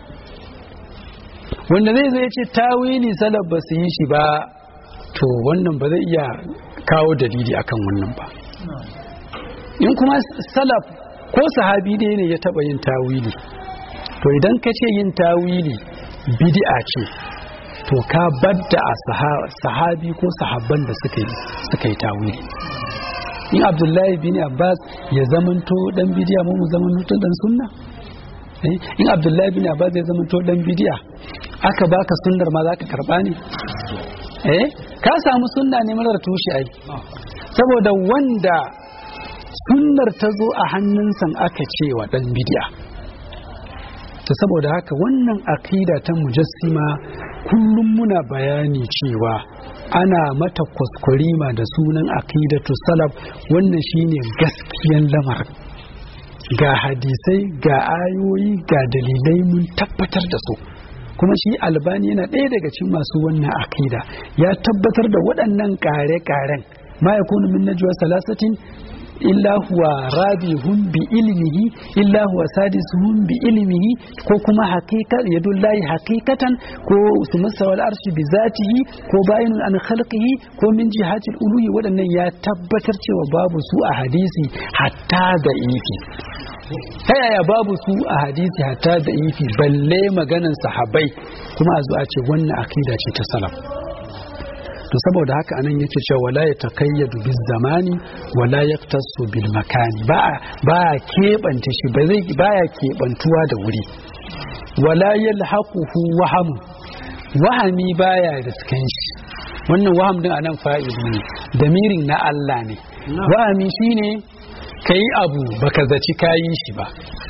wanda zai zai ce tawili salaf ba su yi shi ba to wannan ba zai iya kawo dalili akan wannan ba in kuma salaf ko sahabi dai ne ya taba yin tawili to idan ka ce yin tawili bid'a ce to ka badda a sahabi ko sahabban da suka yi suka yi tawili in abdullahi bin abbas ya zamanto dan bidiya mu zamanto dan sunna in abdullahi bin abbas ya zamanto dan bidiya aka baka sunnar ma zaka karba ne eh ka samu sunna ne marar tushe ai saboda wanda sunnar ta zo a hannunsa aka ce wa dan bidiya ta saboda haka wannan akida ta mujassima kullum muna bayani cewa ana mata kwaskwarima da sunan akidatu salaf wannan shine gaskiyan lamarin ga hadisai ga ayoyi ga dalilai mun tabbatar da su kuma shi albani yana ɗaya daga cikin masu wannan akida ya tabbatar da waɗannan ƙare-ƙaren ma yakunu min najwa salasatin illa huwa rabihun bi ilmihi illa huwa sadisuhum bi ilmihi ko kuma haqiqa yadullahi haqiqatan ko sumasa wal arshi bi zatihi ko bayinun an khalqihi ko min jihati uluhi wadannan ya tabbatar cewa babu su a hadisi hatta da ifi ta yaya babu su a hadisi hatta da ifi balle maganan sahabbai kuma a zo a ce wannan akida ce ta salaf to saboda haka anan yake cewa wala ya takayyadu biz zamani wala yaktasu bil makani ba ba kebance shi ba zai baya kebantuwa da wuri wala yalhaquhu waham wahami baya riskan shi wannan waham din anan fa'ili ne damirin na Allah ne wahami shine kai abu baka zaci kayi shi ba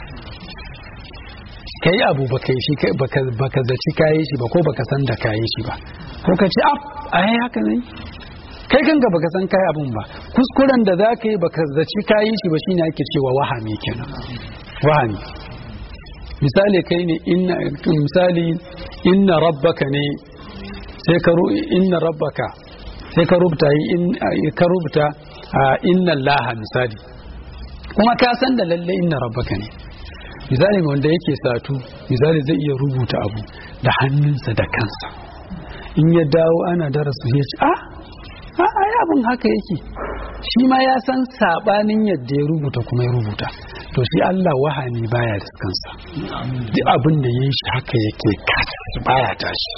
kai abu baka yi shi baka zaci kayi shi ba ko baka san da kayi shi ba ko ka ce af ai haka ne kai kanka baka san kai abun ba kuskuren da za ka yi baka zaci kayi shi ba shine ake cewa wahami kenan wahami misali kai ne inna misali inna rabbaka ne sai ka inna rabbaka sai ka rubuta in ka rubuta inna allaha misali kuma ka san da lalle inna rabbaka ne misali wanda yake satu misali zai iya rubuta abu da hannunsa da kansa in ya dawo ana darasu ya ce ah ai abin haka yake shi ma ya san sabanin yadda ya rubuta kuma ya rubuta to shi Allah wahani baya da kansa duk abin da yayi shi haka yake kas baya tashi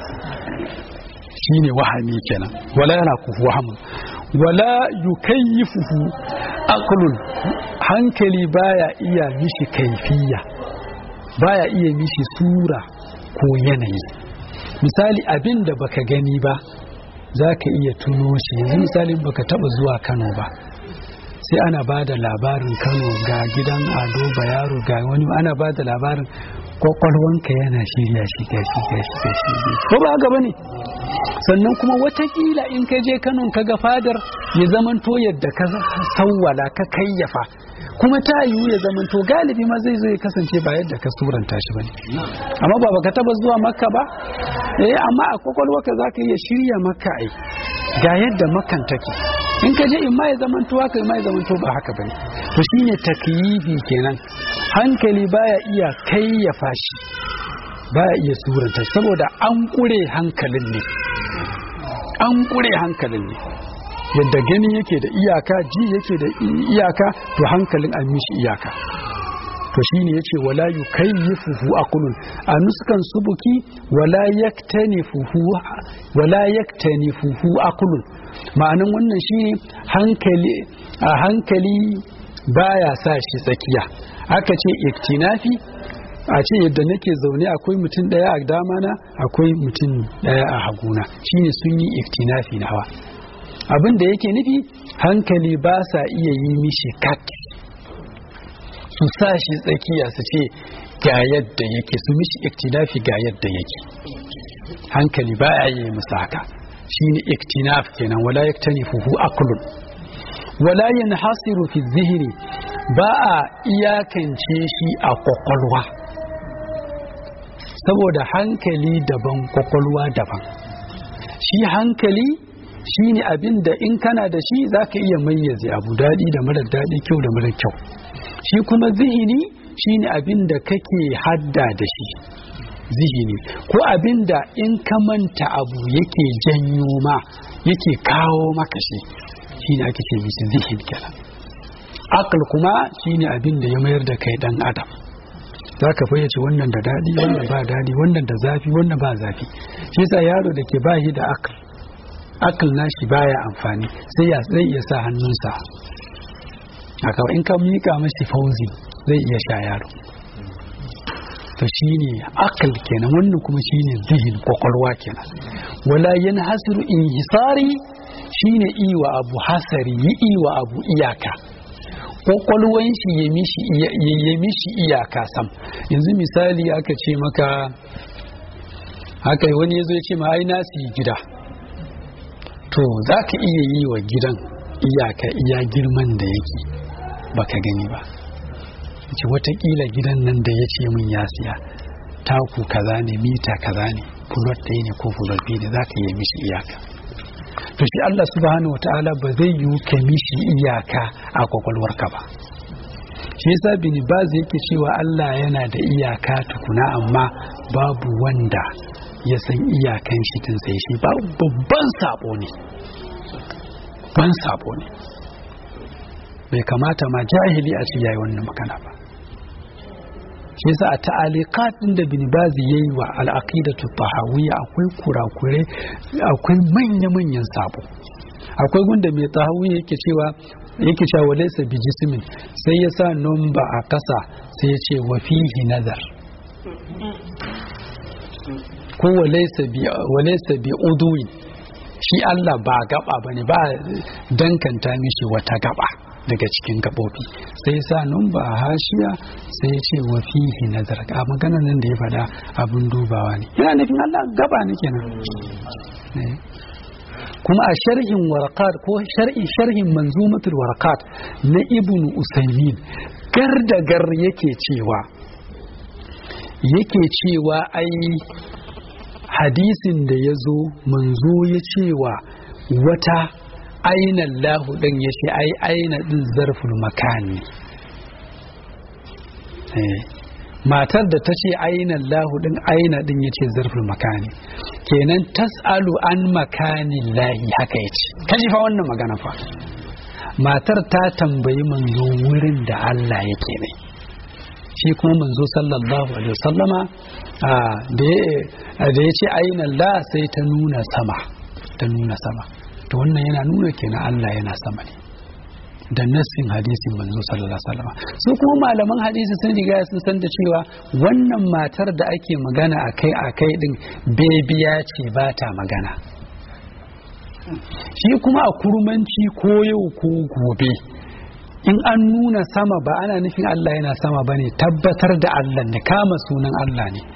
shine wahani kenan wala yana kufu wahamu wala yukayyifuhu aqlun hankali baya iya mishi kaifiya baya iya mishi sura ko yanayi misali abin da baka gani ba za ka iya tuno shi yanzu misalin baka taba zuwa kano ba sai ana ba da labarin kano ga gidan ado bayaro ga wani ana ba da labarin kwakwalwanka yana shirya shi ga shi ga shi ga shi ko ba haka bane sannan kuma watakila in ka je kano ka ga fadar ya zamanto yadda ka sawwala ka kayyafa kuma ta yiwu ya zamanto galibi ma zai zo ya kasance ba yadda ka suranta shi bane amma ba baka taba zuwa makka ba eh amma a kwakwalwarka zaka iya shirya makka ai ga yadda makan take in ka je in ma ya zamanto haka in ma ya zamanto ba haka bane to shine takyifi kenan hankali baya iya kayyafa shi baya iya suranta saboda an kure hankalin ne an kure hankalin ne yadda gani yake da iyaka ji yake da iyaka to hankalin an mishi iyaka to shine yace wala yukayyifuhu aqlun a nuskan subuki wala yaktanifuhu wala yaktanifuhu aqlun ma'anan wannan shine hankali a hankali baya sa shi tsakiya aka ce iktinafi a ce yadda nake zaune akwai mutum daya a damana akwai mutum daya a haguna shine sun yi iktinafi nawa abin da yake nufi hankali ba sa iya yi mishi kat su sa shi tsakiya su ce ga yadda yake su mishi iktilafi ga yadda yake hankali ba a yi musu haka shine iktinaf kenan wala yaktanifuhu aqlun wala yanhasiru fi zihni ba a iyakance shi a kwakwalwa saboda hankali daban kwakwalwa daban shi hankali shine abin da in kana da shi zaka iya mayyaze abu daɗi da mara daɗi kyau da mara kyau shi kuma zihini shine abin da kake hadda da shi zihini ko abin da in ka manta abu yake janyo ma yake kawo maka shi shine ake ce mishi zihin kenan akal kuma shine abin da ya mayar da kai dan adam za ka fayyace wannan da daɗi wannan ba daɗi wannan da zafi wannan ba zafi shi yasa yaro da ke bayi da akal akal nashi baya amfani sai ya zai iya sa hannunsa haka in ka mika mashi fauzi zai iya sha yaro to shine akal kenan wannan kuma shine zihin kwakwalwa kenan wala yanhasiru inhisari shine iwa abu hasari yi iwa abu iyaka kwakwalwan shi ya mishi iyaka sam yanzu misali aka ce maka haka wani ya zo ya ce ma ai nasi gida to za ka iya yi wa gidan iyaka iya girman da yake baka gani ba ce watakila gidan nan da ya ce min ya siya taku kaza ne mita kaza ne fulot ɗaya ne ko fulot biyu ne za ka iya mishi iyaka to shi Allah subhanahu wa ta'ala ba zai yi ka mishi iyaka a kwakwalwarka ba shi yasa bin baz yake cewa Allah yana da iyaka tukuna amma babu wanda ya san iyakan shi tun sai shi ba babban sabo ne ban sabo ne bai kamata ma jahili a ci yayi wannan magana ba shi yasa a ta'aliqat din da bin bazi yayi wa al-aqidatu tahawiyya akwai kurakure akwai manya manyan sabo akwai gunda mai tahawiyya yake cewa yake cewa walaysa bi jismin sai ya sa numba a kasa sai ya ce wa fihi nazar ko walaysa bi walaysa bi udwi shi Allah ba gaba bane ba dankanta mishi wata gaba daga cikin gaɓoɓi sai sa numba a hashiya sai ya ce wa fihi nazar a magana nan da ya faɗa abin dubawa ne yana nufin Allah gaba ne kenan kuma a sharhin warakat ko sharhin manzumatul warakat na ibn usaimin gar da gar yake cewa yake cewa ai hadisin da ya zo manzo ya cewa wata aina lahu ɗin ya ce ai aina ɗin zarful makani matar da ta ce aina lahu ɗin aina ɗin ya ce zarful makani kenan tas'alu an makani lahi haka ya ce kaji fa wannan magana fa matar ta tambayi manzo wurin da Allah yake ne shi kuma manzo sallallahu alaihi wasallama da ya ce aina la sai ta nuna sama ta nuna sama to wannan yana nuna kenan Allah yana sama ne da nassin hadisin manzo sallallahu alaihi wasallam su kuma malaman hadisi sun riga sun san da cewa wannan matar da ake magana akai akai din bebiya ce ba ta magana shi kuma a kurmanci ko yau ko gobe in an nuna sama ba ana nufin Allah yana sama bane tabbatar da Allah ne kama sunan Allah ne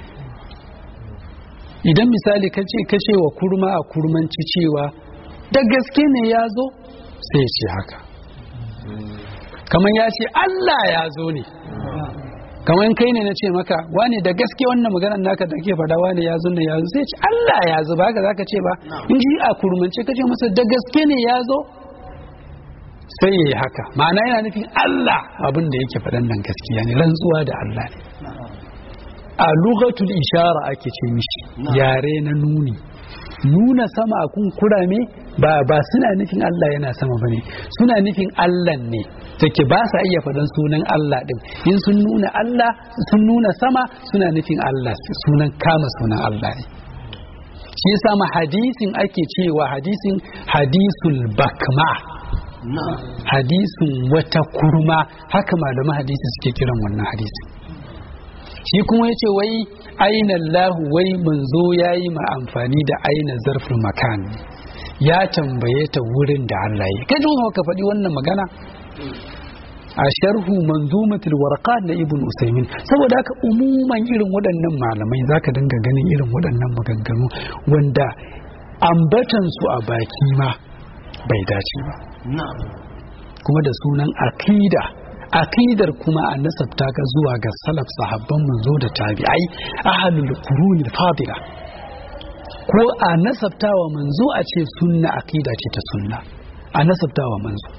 idan misali kace kace wa kurma a kurmanci cewa da gaske ne ya zo sai ce haka kamar ya ce Allah ya zo ne kamar kai ne na ce maka wane da gaske wannan maganar naka da ke faɗa wane ya zo ne ya zo sai ce Allah ya zo ba haka zaka ce ba in shi a kurmance kace masa da gaske ne ya zo sai ya yi haka ma'ana yana nufin Allah abin da yake faɗan nan gaskiya ne rantsuwa da Allah ne a lugatul ishara ake ce mishi yare na nuni nuna sama a kun kurame ba ba suna nufin Allah yana sama bane suna nufin Allah ne take ba sa iya faɗan sunan Allah din in sun nuna Allah sun nuna sama suna nufin Allah sunan kama sunan Allah ne shi yasa ma hadisin ake cewa hadisin hadisul bakma hadisin wata kurma haka malaman hadisi suke kiran wannan hadisin shi kuma ya ce wai aina lahu wai manzo ya yi ma amfani da aina zarfin makan ya tambaye ta wurin da Allah ya kai ka faɗi wannan magana a sharhu manzumatul warqat na ibn usaimin saboda haka umuman irin waɗannan malamai zaka dinga ganin irin waɗannan maganganu wanda ambatan su a baki ma bai dace ba kuma da sunan akida akidar kuma a nasabta ka zuwa ga salaf sahabban manzo da tabi'ai ahlul quruni fadila ko a nasabtawa manzo a ce sunna akida ce ta sunna a nasabtawa manzo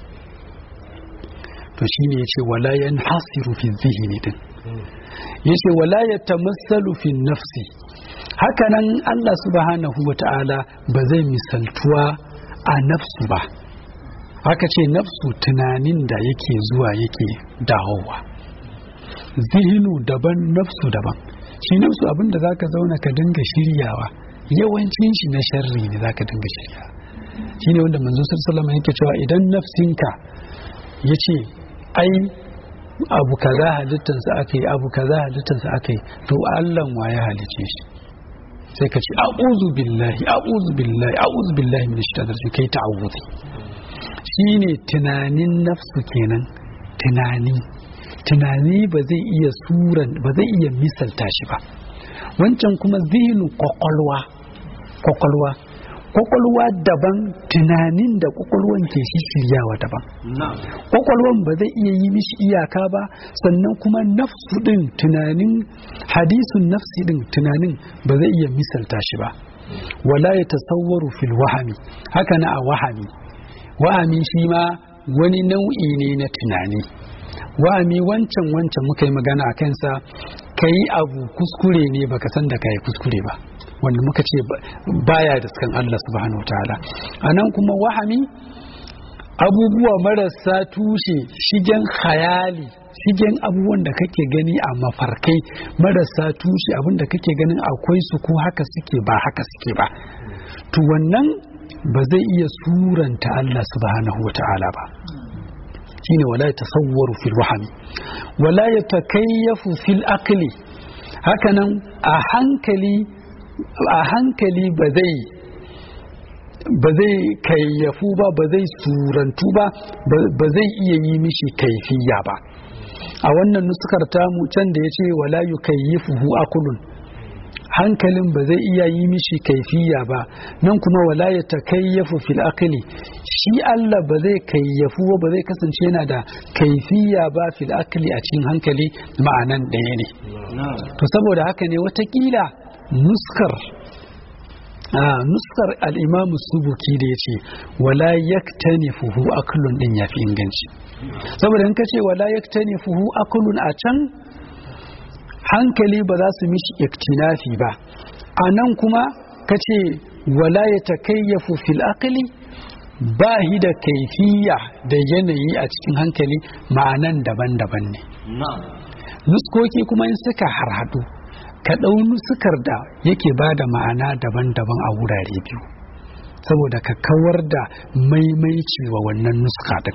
to shine yace wala yanhasiru fi dhihni din yace wala yatamassalu fi nafsi hakanan Allah subhanahu wata'ala ba zai misaltuwa a nafsu ba haka ce nafsu tunanin da yake zuwa yake dawowa zihinu daban nafsu daban shi nafsu abinda zaka zauna ka dinga shiryawa yawancin shi na sharri ne zaka dinga shiryawa shine wanda manzo sallallahu alaihi yake cewa idan nafsinka yace ai abu kaza halittansa aka yi abu kaza halittansa aka yi to Allah wa ya halice shi sai ka ce a'udhu billahi a'udhu billahi a'udhu billahi min shaitanir rajim kai ta'awuzi shine tunanin nafsu kenan tunani tunani ba zai iya suran ba zai iya misalta shi ba wancan kuma zihinu kwakwalwa kwakwalwa kwakwalwa daban tunanin da kwakwalwan ke shiryawa daban kwakwalwan ba zai iya yi mishi iyaka ba sannan kuma nafsu din tunanin hadisun nafsi din tunanin ba zai iya misalta shi ba wala ya tasawwaru fil wahami haka na a wahami wahami shi ma wani nau'i ne na tunani wahami wancan wancan muka yi magana a kansa ka yi abu kuskure ne baka san da ka yi kuskure ba wanda muka ce baya da sukan Allah subhanahu wa ta'ala a nan kuma wahami abubuwa marasa tushe shigen khayali shigen abubuwan da kake gani a mafarkai marasa tushe abin da kake ganin akwai su ko haka suke ba haka suke ba to wannan ba zai iya suranta Allah subhanahu wa ta'ala ba shine wala ya tasawwaru fil wahami wala ya takayyafu fil aqli hakanan a hankali a hankali ba zai ba zai kayyafu ba ba zai surantu ba ba zai iya yi mishi kaifiya ba a wannan nuskar tamu can da ya ce wala yukayyifuhu akulun hankalin ba zai iya yi mishi kaifiya ba nan kuma wala ya takayyafu fil aqli shi Allah ba zai kayyafu ba zai kasance yana da kaifiya ba fil aqli a cikin hankali ma'anan ɗaya ne to saboda haka ne watakila nuskar a nuskar al'imamu subuki da ya ce wala yaktanifuhu aklun din ya fi inganci saboda in ka ce wala yaktanifuhu aklun a can hankali ba za su mishi iktinafi ba a nan kuma ka ce wala ya takayyafu fil aqli ba hi da kaifiya da yanayi a cikin hankali ma'anan daban-daban ne nuskoki kuma in suka harhaɗu ka ɗau nusukar da yake ba da ma'ana daban-daban a wurare biyu saboda ka kawar da maimaici wa wannan nuska ɗin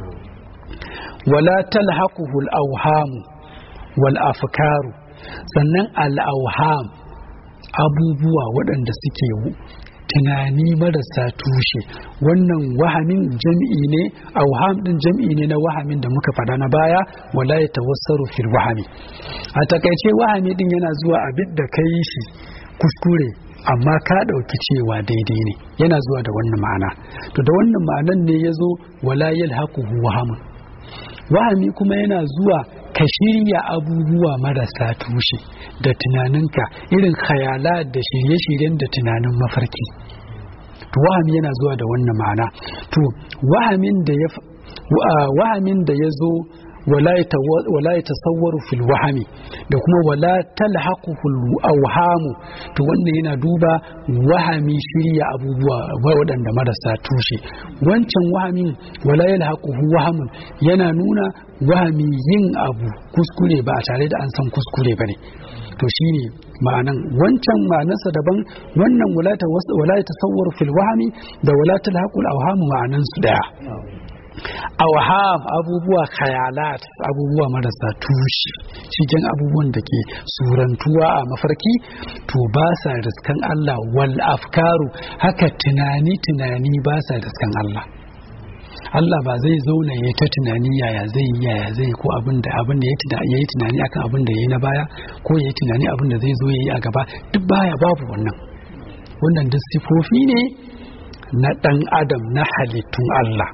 wala talhaquhul awhamu wal afkaru sannan al'auham abubuwa waɗanda suke tunani marasa tushe wannan wahamin jam'i ne auham din jam'i ne na wahamin da muka faɗa na baya wala ya tawassaru fil wahami a takaice wahami din yana zuwa abin da ka yi shi kuskure amma ka ɗauki cewa daidai ne yana zuwa da wannan ma'ana to da wannan ma'anan ne ya zo wala yalhaquhu wahamun wahami kuma yana zuwa ka shirya abubuwa marasa tushe da tunaninka irin khayala da shirye-shiryen da tunanin mafarki to wahami yana zuwa da wannan ma'ana to wahamin da ya wahamin da ya zo wala ya tasawwaru fil wahami da kuma wala talhaquhul awhamu to wannan yana duba wahami shirya abubuwa waɗanda marasa tushe wancan wahamin wala yalhaquhu wahamun yana nuna wahami yin abu kuskure ba a tare da an san kuskure bane to shine ma'anan wancan ma'anarsa daban wannan wala ya tasawwaru fil wahami da wala talhaqul awhamu ma'anan su daya awham abubuwa khayalat abubuwa marasa tushe cikin abubuwan da ke surantuwa a mafarki to ba sa riskan Allah wal afkaru haka tunani tunani ba sa riskan Allah Allah ba zai zauna ya ta tunani yaya zai yi yaya zai ko abin da abin da ya yi tunani akan abin da ya yi na baya ko ya yi tunani abin da zai zo ya yi a gaba duk baya babu wannan wannan duk sifofi ne na ɗan adam na halittun Allah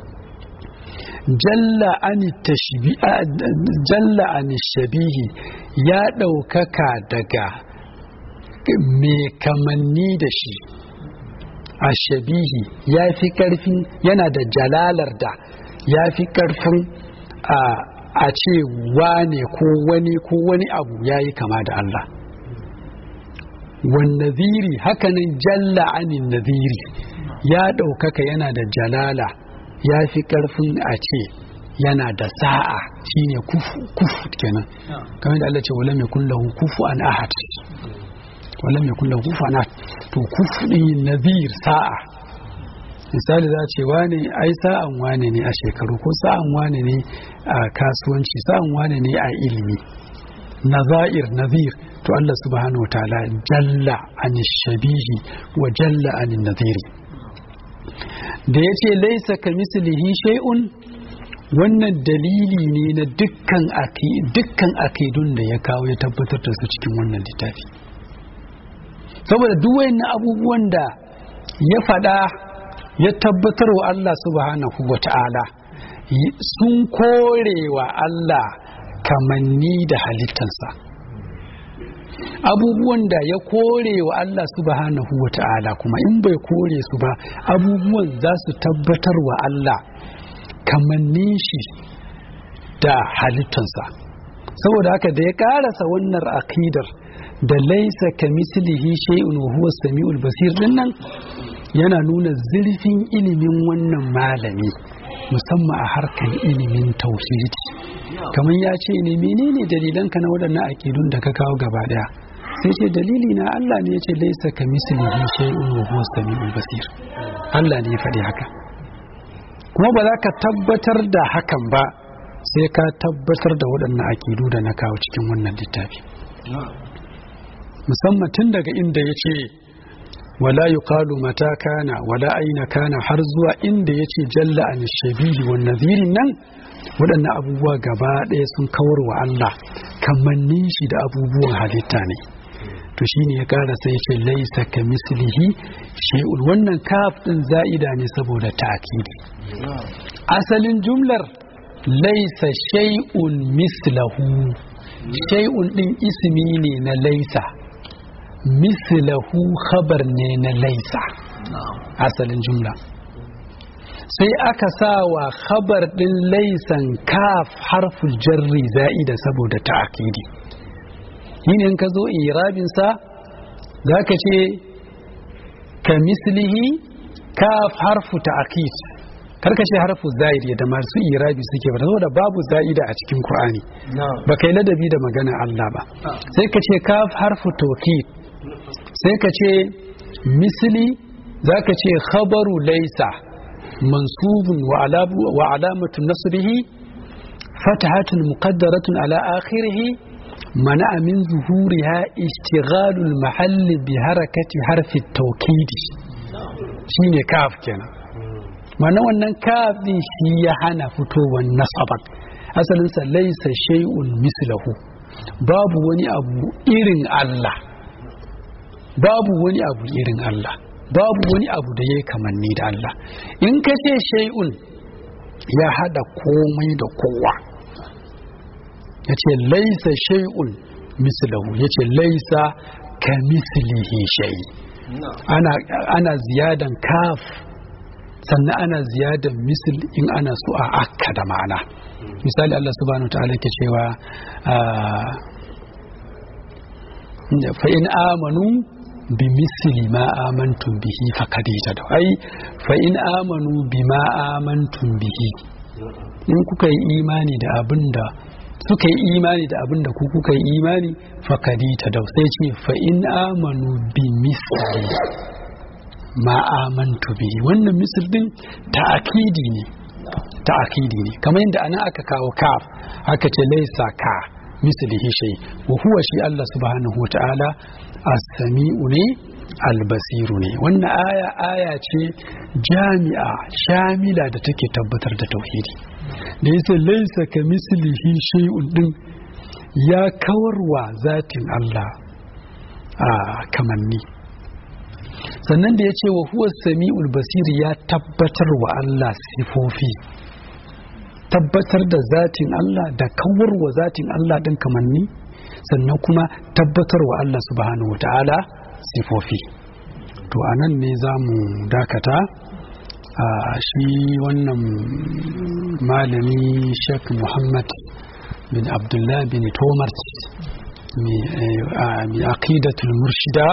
jalla ani tashbi jalla ani shabihi ya ɗaukaka daga mai kamanni da shi a shabihi ya fi ƙarfin yana da jalalar da ya fi ƙarfin a ce wane ko wani ko wani abu ya yi kama da Allah wan naziri hakanan jalla anin naziri ya ɗaukaka yana da jalala ya fi ƙarfin a ce yana da sa'a shine kufu kufu kenan kamar da Allah ce wala mai kullahu kufu an ahad wala mai kullahu kufu an ahad to kufu din nazir sa'a misali za ce wane ai sa'an wane ne a shekaru ko sa'an wane ne a kasuwanci sa'an wane ne a ilimi nazair nazir to Allah subhanahu wa ta'ala jalla an shabihi wa jalla an naziri da ya ce laisa ka mislihi shay'un wannan dalili ne na dukkan dukkan akidun da ya kawo ya tabbatar da su cikin wannan littafi saboda duk wayannan abubuwan da ya faɗa ya tabbatar wa Allah subhanahu wa ta'ala sun kore wa Allah kamanni da halittansa abubuwan da ya kore wa Allah subhanahu wa ta'ala kuma in bai kore su ba abubuwan za su tabbatar wa Allah kamannin shi da halittansa saboda haka da ya karasa wannan akidar da laisa ka mislihi shay'un wa huwa samiul basir dinnan yana nuna zurfin ilimin wannan malami musamman a harkar ilimin tauhidi kamar ya ce ne menene dalilanka na waɗannan akidun da ka kawo gaba daya sai ce dalili na Allah ne ya ce laisa ka mislihi shay'un wa huwa samiul basir Allah ne ya faɗi haka kuma ba za ka tabbatar da hakan ba sai ka tabbatar da waɗannan akidu da na kawo cikin wannan littafi musamman tun daga inda ya ce wala yuqalu mata kana wala aina kana har zuwa inda ya ce jalla an shabihi wa nazirin nan waɗannan abubuwa gaba ɗaya sun kawar wa Allah kamannin shi da abubuwan halitta ne to shine ya ƙara sai ya ce laisa ka mislihi shay'un wannan kaf din za'ida ne saboda ta'kidi asalin jumlar laisa shay'un mislahu shay'un din ismi ne na laisa mislahu khabar ne na laisa asalin jumla sai aka sa wa khabar din laisan kaf harful jarri za'ida saboda ta'kidi yin in ka zo irabinsa za ka ce ka mislihi kaf harfu ta'kid karka ce harfu za'id yadda masu irabi suke ba saboda babu za'ida a cikin Qur'ani ba kai ladabi da magana Allah ba sai ka ce kaf harfu tawkid sai ka ce misli zaka ce khabaru laysa mansubun wa alabu wa alamatu nasrihi fatahatun muqaddaratun ala akhirih منع من ظهورها اشتغال المحل بحركة حرف التوكيد شيني كاف kenan. mana wannan kafin shi ya hana fitowar nasabar asalinsa laisa shay'un mislahu babu wani abu irin Allah babu wani abu irin Allah babu wani abu da ya kamanni da Allah in ka ce shay'un ya hada komai da kowa ya ce laisa shay'un mislahu ya ce laisa ka mislihi shay ana, ana ziyadan kaf sannan ana ziyadar misil in ana so a akka da ma'ana misali Allah subhanahu ta'ala ke cewa fa in amanu bi misli ma amantum bihi faqad da ai fa in amanu bi ma amantum bihi in kuka yi imani da abinda suka yi imani da abinda ku kuka yi imani faqad da sai ce fa in amanu bi misli ma amantu bihi wannan misal din ta'akidi ne ta'akidi ne kamar yadda anan aka kawo kaf aka ce laisa ka mislihi shay wa huwa shi Allah subhanahu wata'ala as-sami'u ne albasiru ne wannan aya aya ce jami'a shamila da take tabbatar da tauhidi da yace laisa ka mislihi shay'un din ya kawarwa zatin Allah a kamanni sannan da ya ce wa huwa sami'ul basiri ya tabbatar wa Allah sifofi tabbatar da zatin Allah da kawar wa zatin Allah ɗin kamanni sannan kuma tabbatar wa Allah subhanahu wata'ala sifofi to a nan ne za mu dakata a shi wannan malami sheikh muhammad bin abdullah bin tomar mai aqidatul murshida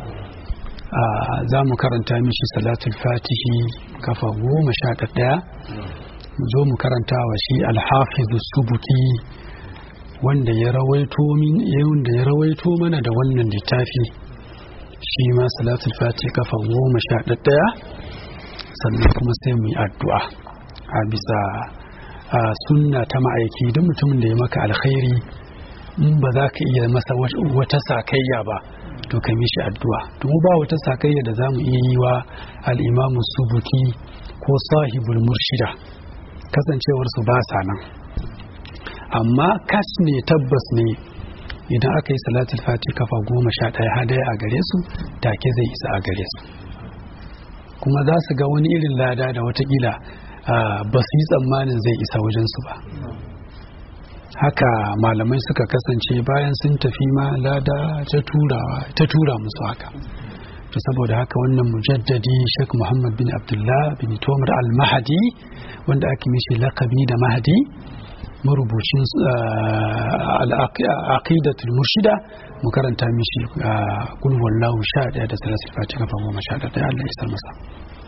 za mu karanta mishi salatul fatihi kafa goma sha ɗaya mu zo mu karanta wa shi alhafizu subuki wanda ya rawaito min wanda ya rawaito mana da wannan littafi shi ma salatul fatihi kafa goma sha ɗaya sannan kuma sai mu yi addu'a a bisa sunna ta ma'aiki duk mutumin da ya maka alkhairi in ba za ka iya masa wata sakayya ba to ka mishi addu'a to ba wata sakayya da za mu iya yi wa al'imamu subuki ko sahibul murshida kasancewar su ba sa nan amma kas ne tabbas ne idan aka yi salatul fati kafa goma sha ɗaya hadaya a gare su take zai isa a gare su kuma za su ga wani irin lada da watakila ba su yi tsammanin zai isa wajensu ba haka malamai suka kasance bayan sun tafi ma lada ta tura musu haka to saboda haka wannan mujaddadi Sheikh Muhammad bin Abdullah bin Tomar al-Mahdi wanda ake mishi lakabi da Mahdi marubucin al-aqidatul murshida mu karanta mishi kul wallahu sha daya da salatul fatiha fa goma sha daya Allah ya masa